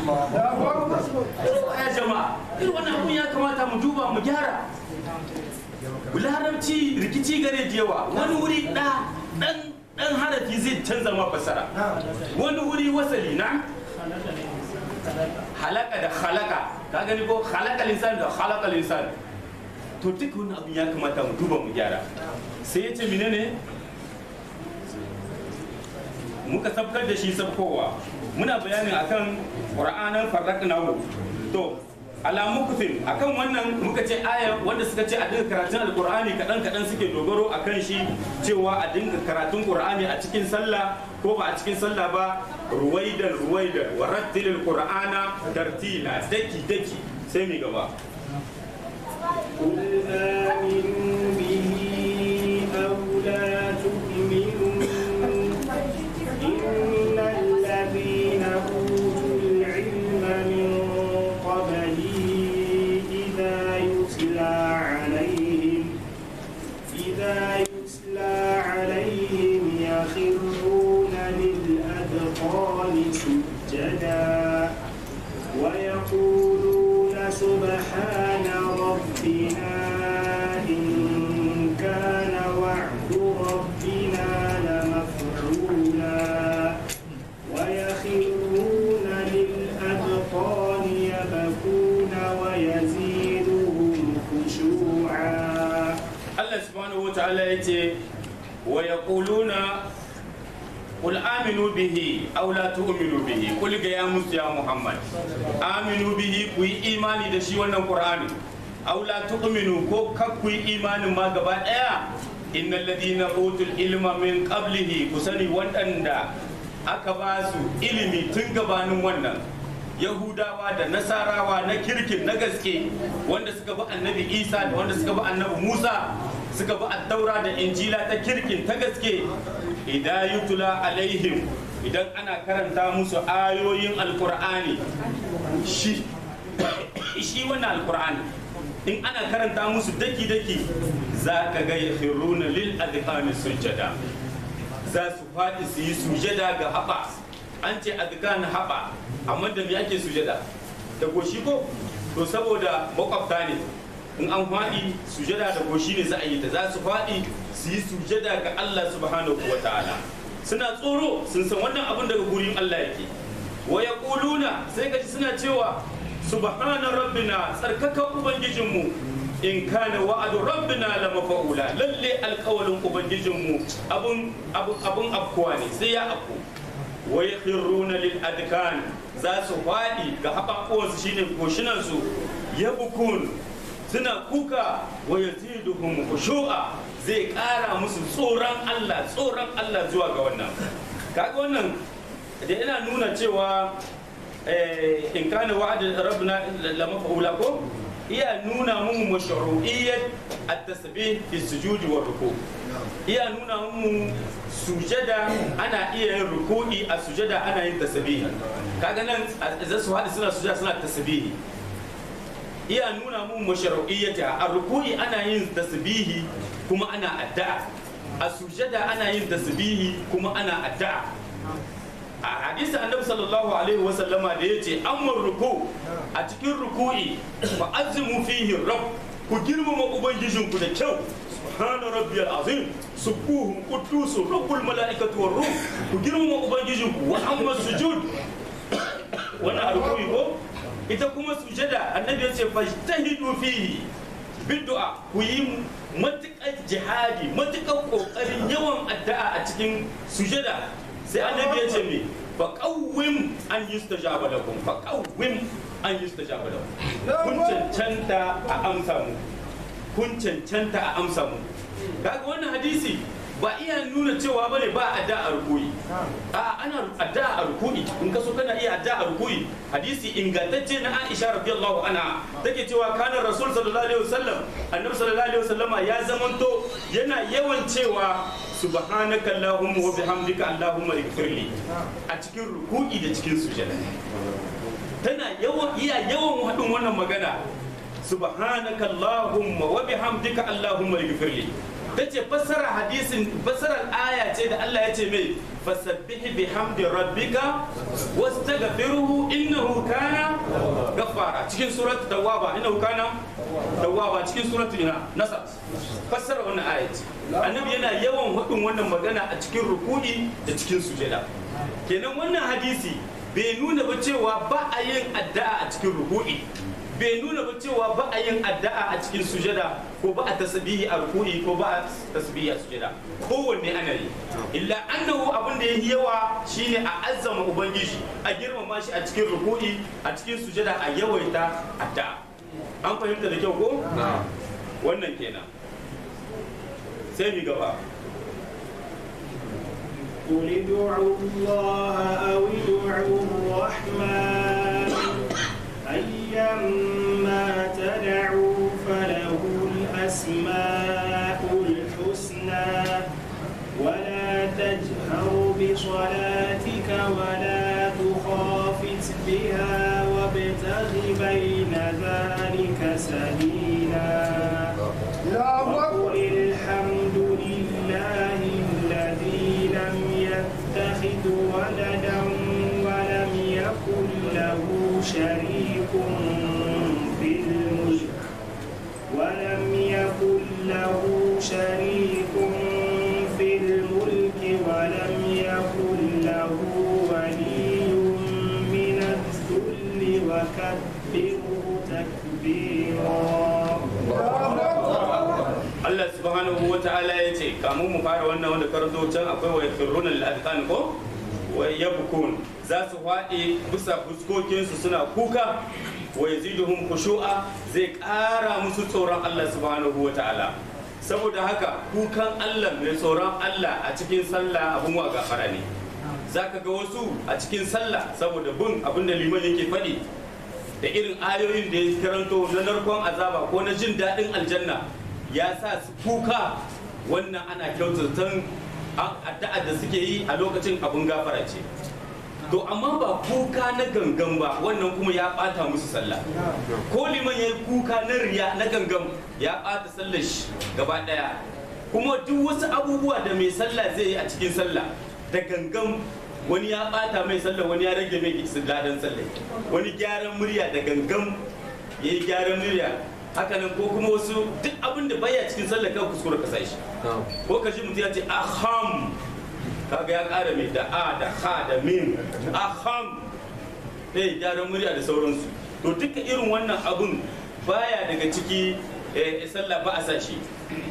ya jama'a irin wannan abun ya kamata mu duba mu gyara larabci rikici gare da yawa wani wuri ɗa ɗan ɗan harafi zai canza ma fasara wani wuri wasali na halaka da halaka ka gani ko halaka linsan da halaka linsan to duk wani abu ya kamata mu duba mu gyara sai ya ce menene muka sabkar da shi sabkowa muna bayanin akan qur'anan farraqnahu to alamu kufin akan wannan muka ce aya wanda suka ce a dinga karatun alqur'ani kadan kadan suke dogaro akan shi cewa a dinga karatun qur'ani a cikin sallah ko ba a cikin sallah ba ruwaidan ruwaidan wa rattilil qur'ana tartila daki daki sai mi gaba قل آمنوا به أو لا تؤمنوا إن الذين أوتوا العلم من قبله إذا يتلى عليهم إذا يتلى عليهم يخرون للأذقان سجدا ويقولون سبحان ربنا إن كان وعد ربنا لمفعولا ويخرون للأذقان يبكون ويزيدهم خشوعا Allah subhanahu wa ta'ala ya ce wa yaquluna qul aminu bihi aw la tu'minu bihi qul ga ya musu ya Muhammad aminu bihi ku yi imani da shi wannan Qur'ani aw la tu'minu ko kak ku yi imanin ma gaba daya innal ladina utul ilma min qablihi kusani waɗanda aka ba su ilimi tun gabanin wannan yahudawa da nasarawa na kirkin na gaske wanda suka bi annabi isa da wanda suka bi annabi musa suka bi attaura da injila ta kirkin ta gaske idan yutula alaihim idan ana karanta musu ayoyin alkur'ani shi shi wannan alkur'ani in ana karanta musu daki-daki za ka ga yakhiruna lil adhani sujada za su faɗi su yi sujada ga haɓa an ce adhan haɓa amma da me ake sujada da goshi ko to saboda makwabta ne in an faɗi sujada da goshi ne za a yi ta za su faɗi su yi sujada ga Allah subhanahu wa ta'ala suna tsoro sun san wannan abin daga gurin Allah yake wa yaquluna sai kaji suna cewa subhana rabbina tsarkaka ubangijinmu in kana wa'adu rabbina la mafa'ula lalle alƙawalin ubangijinmu abun abun abun afkuwa ne sai ya afku wa yakhruna lil adkan za su faɗi ga haɓaɓuwansu shine koshinansu yabukun suna kuka wa yaziduhum khushu'a zai ƙara musu tsoron Allah tsoron Allah zuwa ga wannan kaga wannan da yana nuna cewa in kana wa'ad rabbina la maf'ula ko iya nuna mu mashru'iyyat at-tasbih fi sujudi wa ruku iya nuna mu sujada ana iya yin ruku'i a sujada ana yin tasbih kaga nan za su haɗu suna sujada suna tasbihi iya nuna mu mashru'iyyata a ruku'i ana yin tasbihi kuma ana addu'a a sujada ana yin tasbihi kuma ana addu'a a hadisi annabi sallallahu alaihi wa sallama da yace amma ruku a cikin ruku'i fa azimu fihi rabb ku girmama ubangijinku da kyau subhana rabbiyal azim subuhun quddus rabbul malaikatu war ruh ku girmama ubangijinku wa amma sujud wannan ruku'i ko ita kuma sujada annabi yace fajtahidu fihi bid'a ku yi matuƙar jihadi matuƙar ƙoƙarin yawan addu'a a cikin sujada sai annabi ya ce me fa qawwim an yustajaba lakum fa qawwim an yustajaba lakum kun cancanta a amsa mu kun cancanta a amsa mu kaga wannan hadisi ba iya nuna cewa bane ba adda a rukuyi a ana adda a rukuyi in ka so kana iya adda a rukuyi hadisi ingantacce na Aisha radiyallahu anha take cewa kana rasul sallallahu alaihi wasallam annabi sallallahu alaihi wasallama ya zamanto yana yawan cewa subhanaka allahumma wa bihamdika allahumma ighfirli a cikin ruku'i da cikin sujada tana yawan iya yawan hadin wannan magana subhanaka allahumma wa bihamdika allahumma ighfirli tace fassara hadisin fassarar aya ce da Allah ya ce mai fasabbih bihamdi rabbika wastaghfiruhu innahu kana ghaffara cikin surat tawwaba innahu kana tawwaba cikin surat ina nasa fassara wannan aya ce annabi yana yawan hudun wannan magana a cikin ruku'i da cikin sujada kenan wannan hadisi bai nuna ba cewa ba a yin addu'a a cikin ruku'i bai nuna ba cewa ba a yin addu'a a cikin sujada ko ba a tasbihi a ruku'i ko ba a tasbihi a sujada kowanne ana yi illa annahu abin da yayi yawa shine a azzama ubangiji a girmama shi a cikin ruku'i a cikin sujada a yawaita addu'a an fahimta da kyau ko wannan kenan sai mi gaba قل ادعوا الله أو ادعوا الرحمن أيما تدعوا فله الأسماء الحسنى ولا تجهر بصلاتك ولا تخافت بها وابتغ بين ذلك سبيلا وقل الحمد لله الذي لم يتخذ ولدا ولم يكن له شريك في الملك ولم يكن له شريك في الملك ولم يكن له ولي من الذل وكبره تكبيرا Allah subhanahu wa ta'ala ya ce kamun mu fara wannan wanda karanto can akwai wa yakhruna lil adqan ko wa yabkun za su faɗi bisa fuskokinsu suna kuka wa yaziduhum khushu'a zai ƙara musu tsoron Allah subhanahu wa ta'ala saboda haka kukan Allah mai tsoron Allah a cikin sallah abun wa gafara ne zaka ga wasu a cikin sallah saboda bin abin da liman yake faɗi da irin ayoyin da ya karanto na narkon azaba ko na jin daɗin aljanna ya sa su kuka wannan ana kyautatan addu'a da suke yi a lokacin abun gafara ce to amma ba kuka na gangan ba wannan kuma ya bata musu sallah ko liman ya yi kuka na riya na gangan ya bata sallar shi gaba daya kuma duk wasu abubuwa da mai sallah zai yi a cikin sallah da gangan wani ya bata mai sallah wani ya rage mai ladan sallah wani gyaran murya da gangan ya yi gyaran murya hakanan ko kuma wasu duk abin da baya cikin sallah kan kuskure ka sa shi ko ka ji mutum ya ce aham kaga ya ƙara mai da a da ha da mim aham eh gyaran murya da sauransu to duka irin wannan abun baya daga ciki sallah ba a sa shi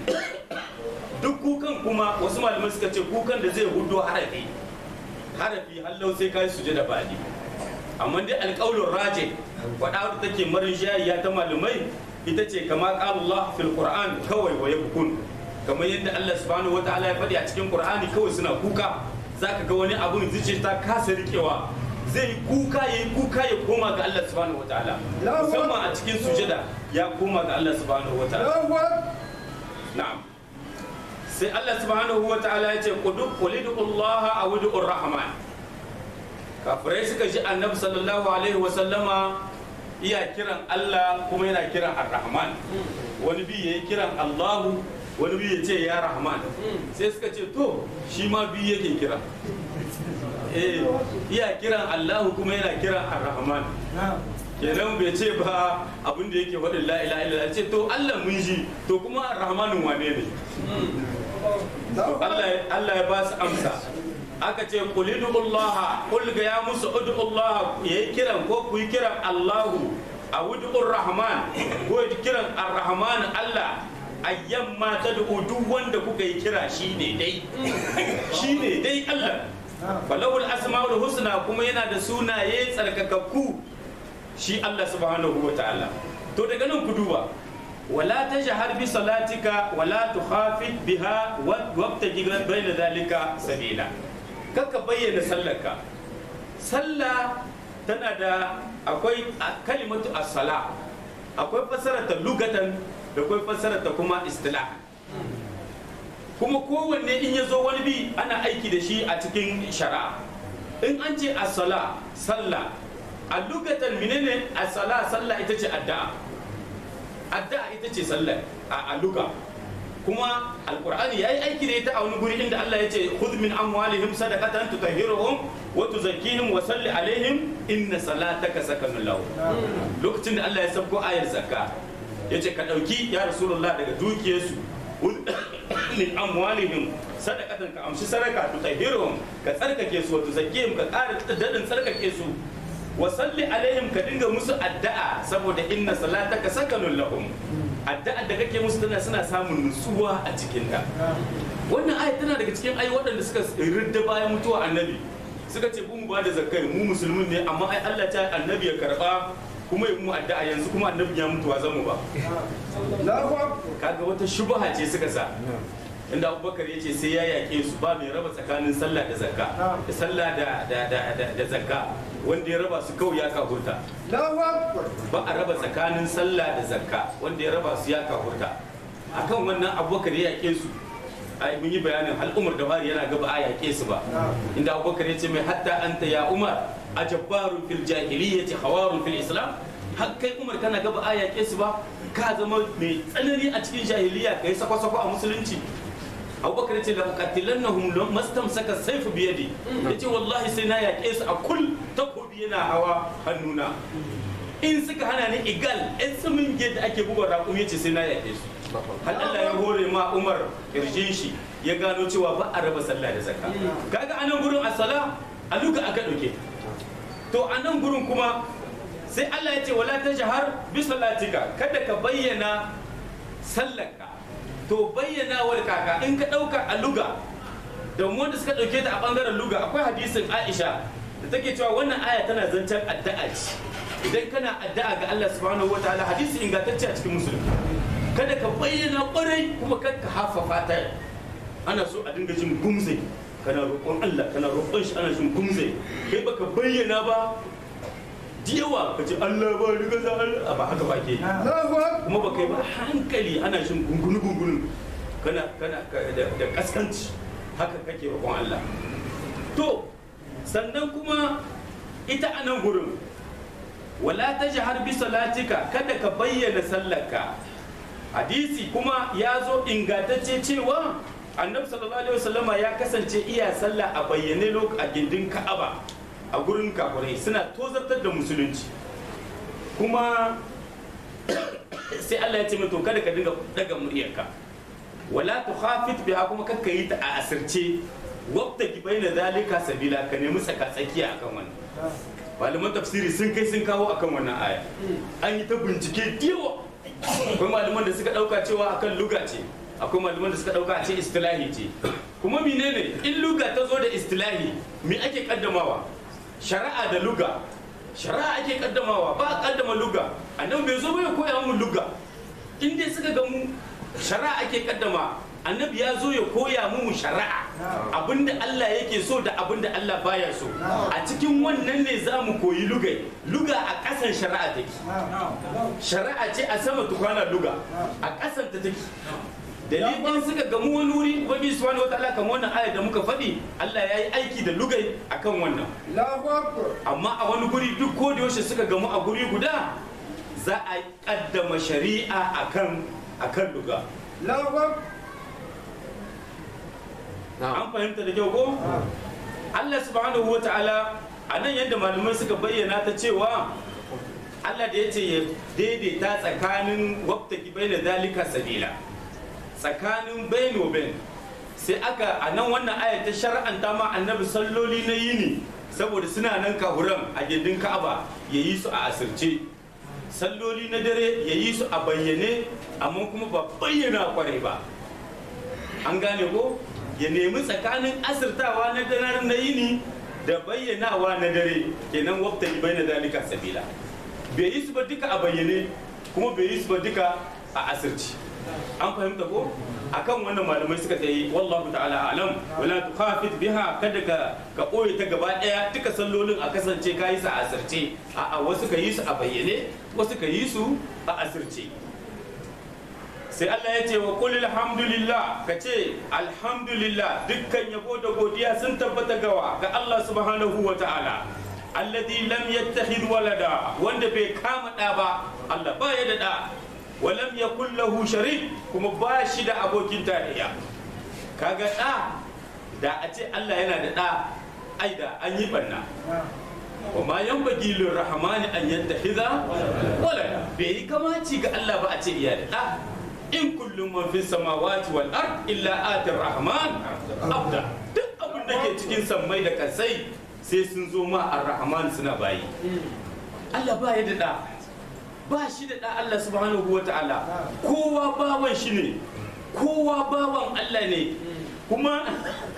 duk kukan kuma wasu malamai suka ce kukan da zai hudo harafi harafi hallau sai kai suje da bali amma dai alƙaulun raje faɗa take marin shayiya ta malamai ita ce kama Allah fil Qur'an kawai wa yabkun kamar yadda Allah subhanahu wa ta'ala ya faɗi a cikin Qur'ani kawai suna kuka zaka ga wani abun zuciya ta kasa rikewa zai kuka yayi kuka ya koma ga Allah subhanahu wa ta'ala musamman a cikin sujada ya koma ga Allah subhanahu wa ta'ala na'am sai Allah subhanahu wa ta'ala ya ce qulidu Allah aw ud'ur rahman kafirai suka ji annabi sallallahu alaihi wa sallama iya kiran Allah kuma yana kiran ar-rahman wani bi yayi kiran Allahu wani biyu ya ce ya rahman sai suka ce to shi ma biyu yake kira eh iya kiran allahu kuma yana kiran ar-rahman kenan bai ce ba abin da yake faɗin la ilaha illallah ce to allah mun ji to kuma ar-rahmanin wane ne Allah ya ba su amsa aka ce qul Allah qul ga ya musu ud'u Allah yayi kiran ko ku yi kiran Allahu a ud'ur rahman ko kiran ar-rahman Allah ayyan ma ta duk wanda kuka yi kira shi ne dai shi ne dai Allah falawul asma'ul husna kuma yana da sunaye tsarkakakku shi Allah subhanahu wa ta'ala to daga nan ku duba wala tajhar bi salatika wala tukhafit biha wabtaji bayna dhalika sabila kaka bayyana sallarka sallah tana da akwai kalimatu as-sala akwai fasara ta lugatan da kwai fassarar ta kuma istila kuma kowanne in ya zo wani bi ana aiki da shi a cikin shari'a in an ce asala sallah a lugatan menene asala sallah ita ce addu'a addu'a ita ce sallah a luga kuma alqur'ani yayi aiki da ita a wani guri inda Allah ya ce khudh min amwalihim sadaqatan tutahhiruhum wa tuzakkihim wa salli alaihim inna salataka sakanun lahum lokacin da Allah ya sabko ayar zakka ya ce ka ɗauki ya rasulullah daga dukiyarsu min amwalihim sadaqatan ka amshi sadaka tu tahhiruhum ka tsarkake su wa tuzakkihim ka ƙara dadin tsarkake su wa salli alaihim ka dinga musu addu'a saboda inna salataka sakanun lahum addu'a da kake musu tana suna samun nutsuwa a cikin ta wannan ayat tana daga cikin ayi waɗanda suka ridda bayan mutuwa annabi suka ce mu ba da zakai mu musulmin ne amma ai Allah ta annabi ya karba kuma yi mu addu'a yanzu kuma annabi ya mutuwa zan mu ba kaga wata shubha ce suka sa inda abubakar ya ce sai ya yaƙe su ba mai raba tsakanin sallah da zakka da sallah da zakka wanda ya raba su kawai ya kahurta ba a raba tsakanin sallah da zakka wanda ya raba su ya kahurta akan wannan abubakar ya yaƙe su ai mun yi bayanin al'umar da bari yana gaba a yaƙe su ba inda abubakar ya ce mai hatta anta ya umar ajabbarun fil jahiliyyati hawarun fil islam har kai umar kana gaba a yaƙe su ba ka zama mai tsanani a cikin jahiliya kai sako-sako a musulunci abubakar ya ce da qatilannahum mastamsaka sayfu biyadi yace wallahi sai na yaƙe su a kul takobi yana hawa hannuna in suka hana ni igal in samin da ake buga raƙum yace sai na yaƙe su har Allah ya hore ma Umar kirjin shi ya gano cewa ba a raba sallah da zakka kaga anan gurin as-sala a luka aka dauke to anan gurin kuma sai Allah ya ce wala tajhar bi salatika kada ka bayyana sallarka to bayyanawar kaka in ka ɗauka a luga da wanda suka ɗauke ta a ɓangaren luga akwai hadisin aisha da take cewa wannan aya tana zancen addu'a ce idan kana addu'a ga Allah subhanahu wataala hadisi ingantacce a cikin musulmi kada ka bayyana kwarai kuma kar ka hafafa ta ana so a dinga jin gumze kana roƙon Allah kana roƙon shi ana jin gumze kai baka bayyana ba da yawa ka ce Allah ba riga za Allah ba haka ba ke yi. kuma ba kai ba hankali ana jin gungunu gungunu kana kana ka- da da kaskanci haka kake roƙon Allah to sannan kuma ita a nan gurin wala tajhar bi salatika kada ka bayyana sallarka hadisi kuma ya zo ingantacce cewa annabi sallallahu alaihi wasallama ya kasance iya sallah a bayyane lok a gindin ka'aba a gurin kafirai suna tozartar da musulunci kuma sai Allah ya ce mai to kada ka dinga daga muryarka wala tukhafit biha kuma kakka yi ta a asirce wabta ki baina zalika sabila ka nemi tsaka tsakiya akan wannan malaman tafsiri sun kai sun kawo akan wannan aya an yi ta bincike diyawa akwai malaman da suka dauka cewa akan luga ce akwai malaman da suka dauka a ce istilahi ce kuma menene in luga ta zo da istilahi me ake kaddamawa shari'a da luga shari'a ake kaddamawa ba a kaddama luga annabi bai zo ba ya koya mu luga in dai suka ga mu shari'a ake kaddama annabi ya zo ya koya mu shari'a abinda Allah yake so da abinda Allah baya so a cikin wannan ne za mu koyi lugai luga a ƙasan shari'a take shari'a ce a sama tukwana luga a ƙasan ta take dalilin suka gamu wani wuri ubangi subhanahu wataala kamar wannan ayar da muka faɗi Allah ya yi aiki da lugai akan wannan amma a wani guri duk ko da yaushe suka gamu a guri guda za a kaddama shari'a akan akan luga an fahimta da kyau ko Allah subhanahu wa ta'ala a nan yadda malamai suka bayyana ta cewa Allah da ya ce ya daidaita tsakanin wabtaki bai da zalika sabila tsakanin baino bain sai aka a nan wannan aya ta shar'anta ma annabi salloli na yini saboda suna nan kahuran a gindin ka'aba ya yi su a asirce salloli na dare ya yi su a bayyane amma kuma ba bayyana kwarai ba an gane ko ya nemi tsakanin asirtawa na dare na yini da bayyanawa na dare kenan wabta bai na dalika sabila bai yi su ba duka a bayyane kuma bai yi su ba duka a asirci an fahimta ko akan wannan malamai suka tsaye wallahu ta'ala alam wala tukhafit biha kada ka ka koyi ta gaba daya duka sallolin a kasance ka yi su a asirce a a wasu ka yi su a bayyane wasu ka yi su a asirce sai Allah ya ce wa qul alhamdulillah ka ce alhamdulillah dukkan yabo da godiya sun tabbata gawa ga Allah subhanahu wa ta'ala alladhi lam yattakhid walada wanda bai kama da ba Allah ba ya da da wa lam yakul lahu sharik kuma ba shi da abokin tarayya kaga da da a ce Allah yana da da ai da an yi banna wa ma yanbaghi lirrahmani an yattakhidha walada bai yi kamaci ga Allah ba a ce iya da da in kullum man fi samawati wal ard illa atir rahman abda duk abin da ke cikin sammai da kasai sai sun zo ma ar-rahman suna bayi Allah ba ya da da ba shi da da Allah subhanahu wa ta'ala kowa bawan shi ne kowa bawan Allah ne kuma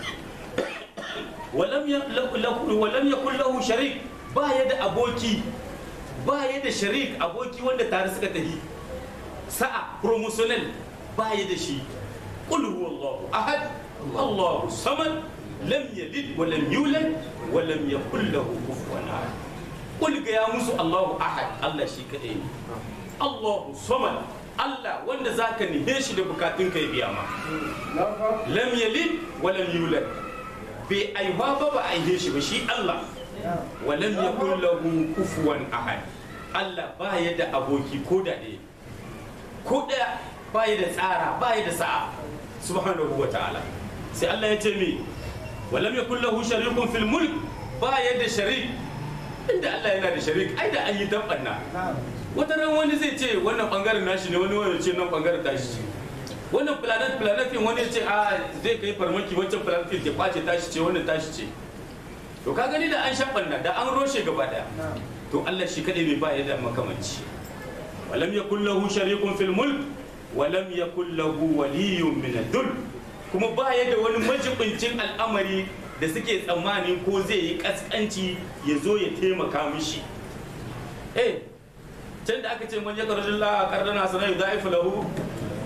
walam yakul lahu sharik ba ya da aboki ba ya da sharik aboki wanda tare suka tafi sa'a promotional baya da shi qul huwallahu ahad allahu samad lam yalid wa lam yulad wa lam yakul lahu kufuwan ahad qul ga ya musu allahu ahad allah shi kadai ne allahu samad Allah wanda zaka nihe shi da bukatun kai biya ma lam yalid wa lam yulad bai aiwa ba ba aihe shi ba shi Allah wa lam yakul lahu kufuwan ahad Allah ba ya da aboki ko da ɗaya ko ɗaya bayi da tsara bayi da sa'a subhanahu wa ta'ala sai Allah ya ce mi walam yakul lahu sharikun fil mulk baya da sharik inda Allah yana da sharik ai da an yi dabbanna wata ran wani zai ce wannan bangaren nashi ne wani wani ce nan bangaren tashi ce wannan planet planet din wani ya ce a zai kai farmaki wancan planet din ke kwace tashi ce wannan tashi ce to ka gani da an shaɓanna da an roshe gaba daya to Allah shi kadai ne ba ya da makamanci ولم يكن له شريك في الملك ولم يكن له ولي من الذل kuma ba ya da wani majibincin al'amari da suke tsammanin ko zai yi kaskanci ya zo ya taimaka mishi eh can da aka ce man ya karjin la kardana sana da ifu lahu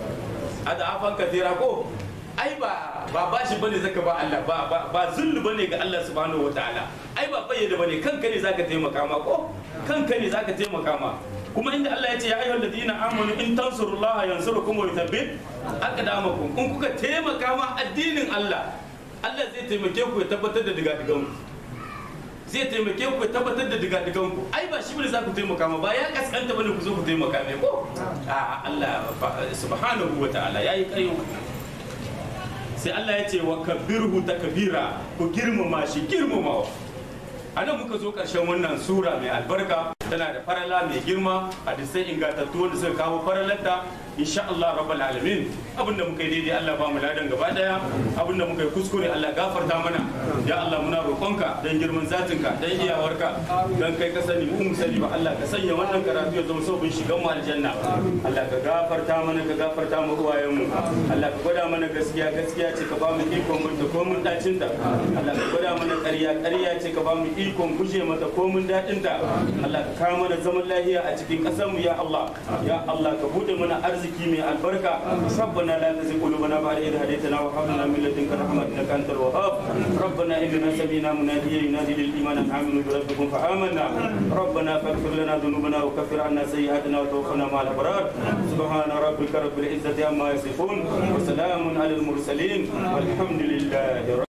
adafan kathira ko ai ba ba bashi bane zaka ba Allah ba ba, ba zullu bane ga Allah subhanahu wataala ai ba bayyana bane kanka ne zaka taimaka ma ko kanka ne zaka taimaka ma kuma inda Allah ya ce ya ayyuhal ladina amanu in tansurullaha yansurukum wa yuthabbit aqdamakum in kuka taimaka ma addinin Allah Allah zai taimake ku ya tabbatar da digadigan ku zai taimake ku ya tabbatar da digadigan ku ai ba shi bane za ku taimaka ma ba ya kaskanta bane ku zo ku taimaka mai ko a Allah subhanahu wa ta'ala yayi kayo sai Allah ya ce wa kabirhu takbira ku girmama shi girmamawa a nan muka zo ƙarshen wannan sura mai albarka tana da farala mai girma hadisai ingantattu wanda suka kawo faralarta insha Allah rabbal alamin abinda muka yi daidai Allah ba mu ladan gaba daya abinda muka yi kuskure Allah gafarta mana ya Allah muna roƙonka dan girman zatinka dan iyawarka dan kai ka sani mu mu sani ba Allah ka sanya wannan karatu ya zama sabon shigan mu aljanna Allah ka gafarta mana ka gafarta mu uwayen mu Allah ka gwada mana gaskiya gaskiya ce ka ba mu ikon mun ta komun dacin ta Allah ka gwada mana ƙarya ƙarya ce ka ba mu ikon guje mata komun dadin ta Allah ka kawo mana zaman lafiya a cikin ƙasar mu ya Allah ya Allah ka bude mana arziki mai albarka rabbana la tuzigh qulubana ba'da idh hadaytana wa hab lana min ladunka rahmatan innaka antal wahhab rabbana innana sami'na munadiyan yunadi lil iman an aminu bi rabbikum fa amanna rabbana faghfir lana dhunubana wa kaffir 'anna sayyi'atina wa tawaffana ma'al abrar subhana rabbika rabbil izzati amma yasifun wa salamun 'alal mursalin walhamdulillahi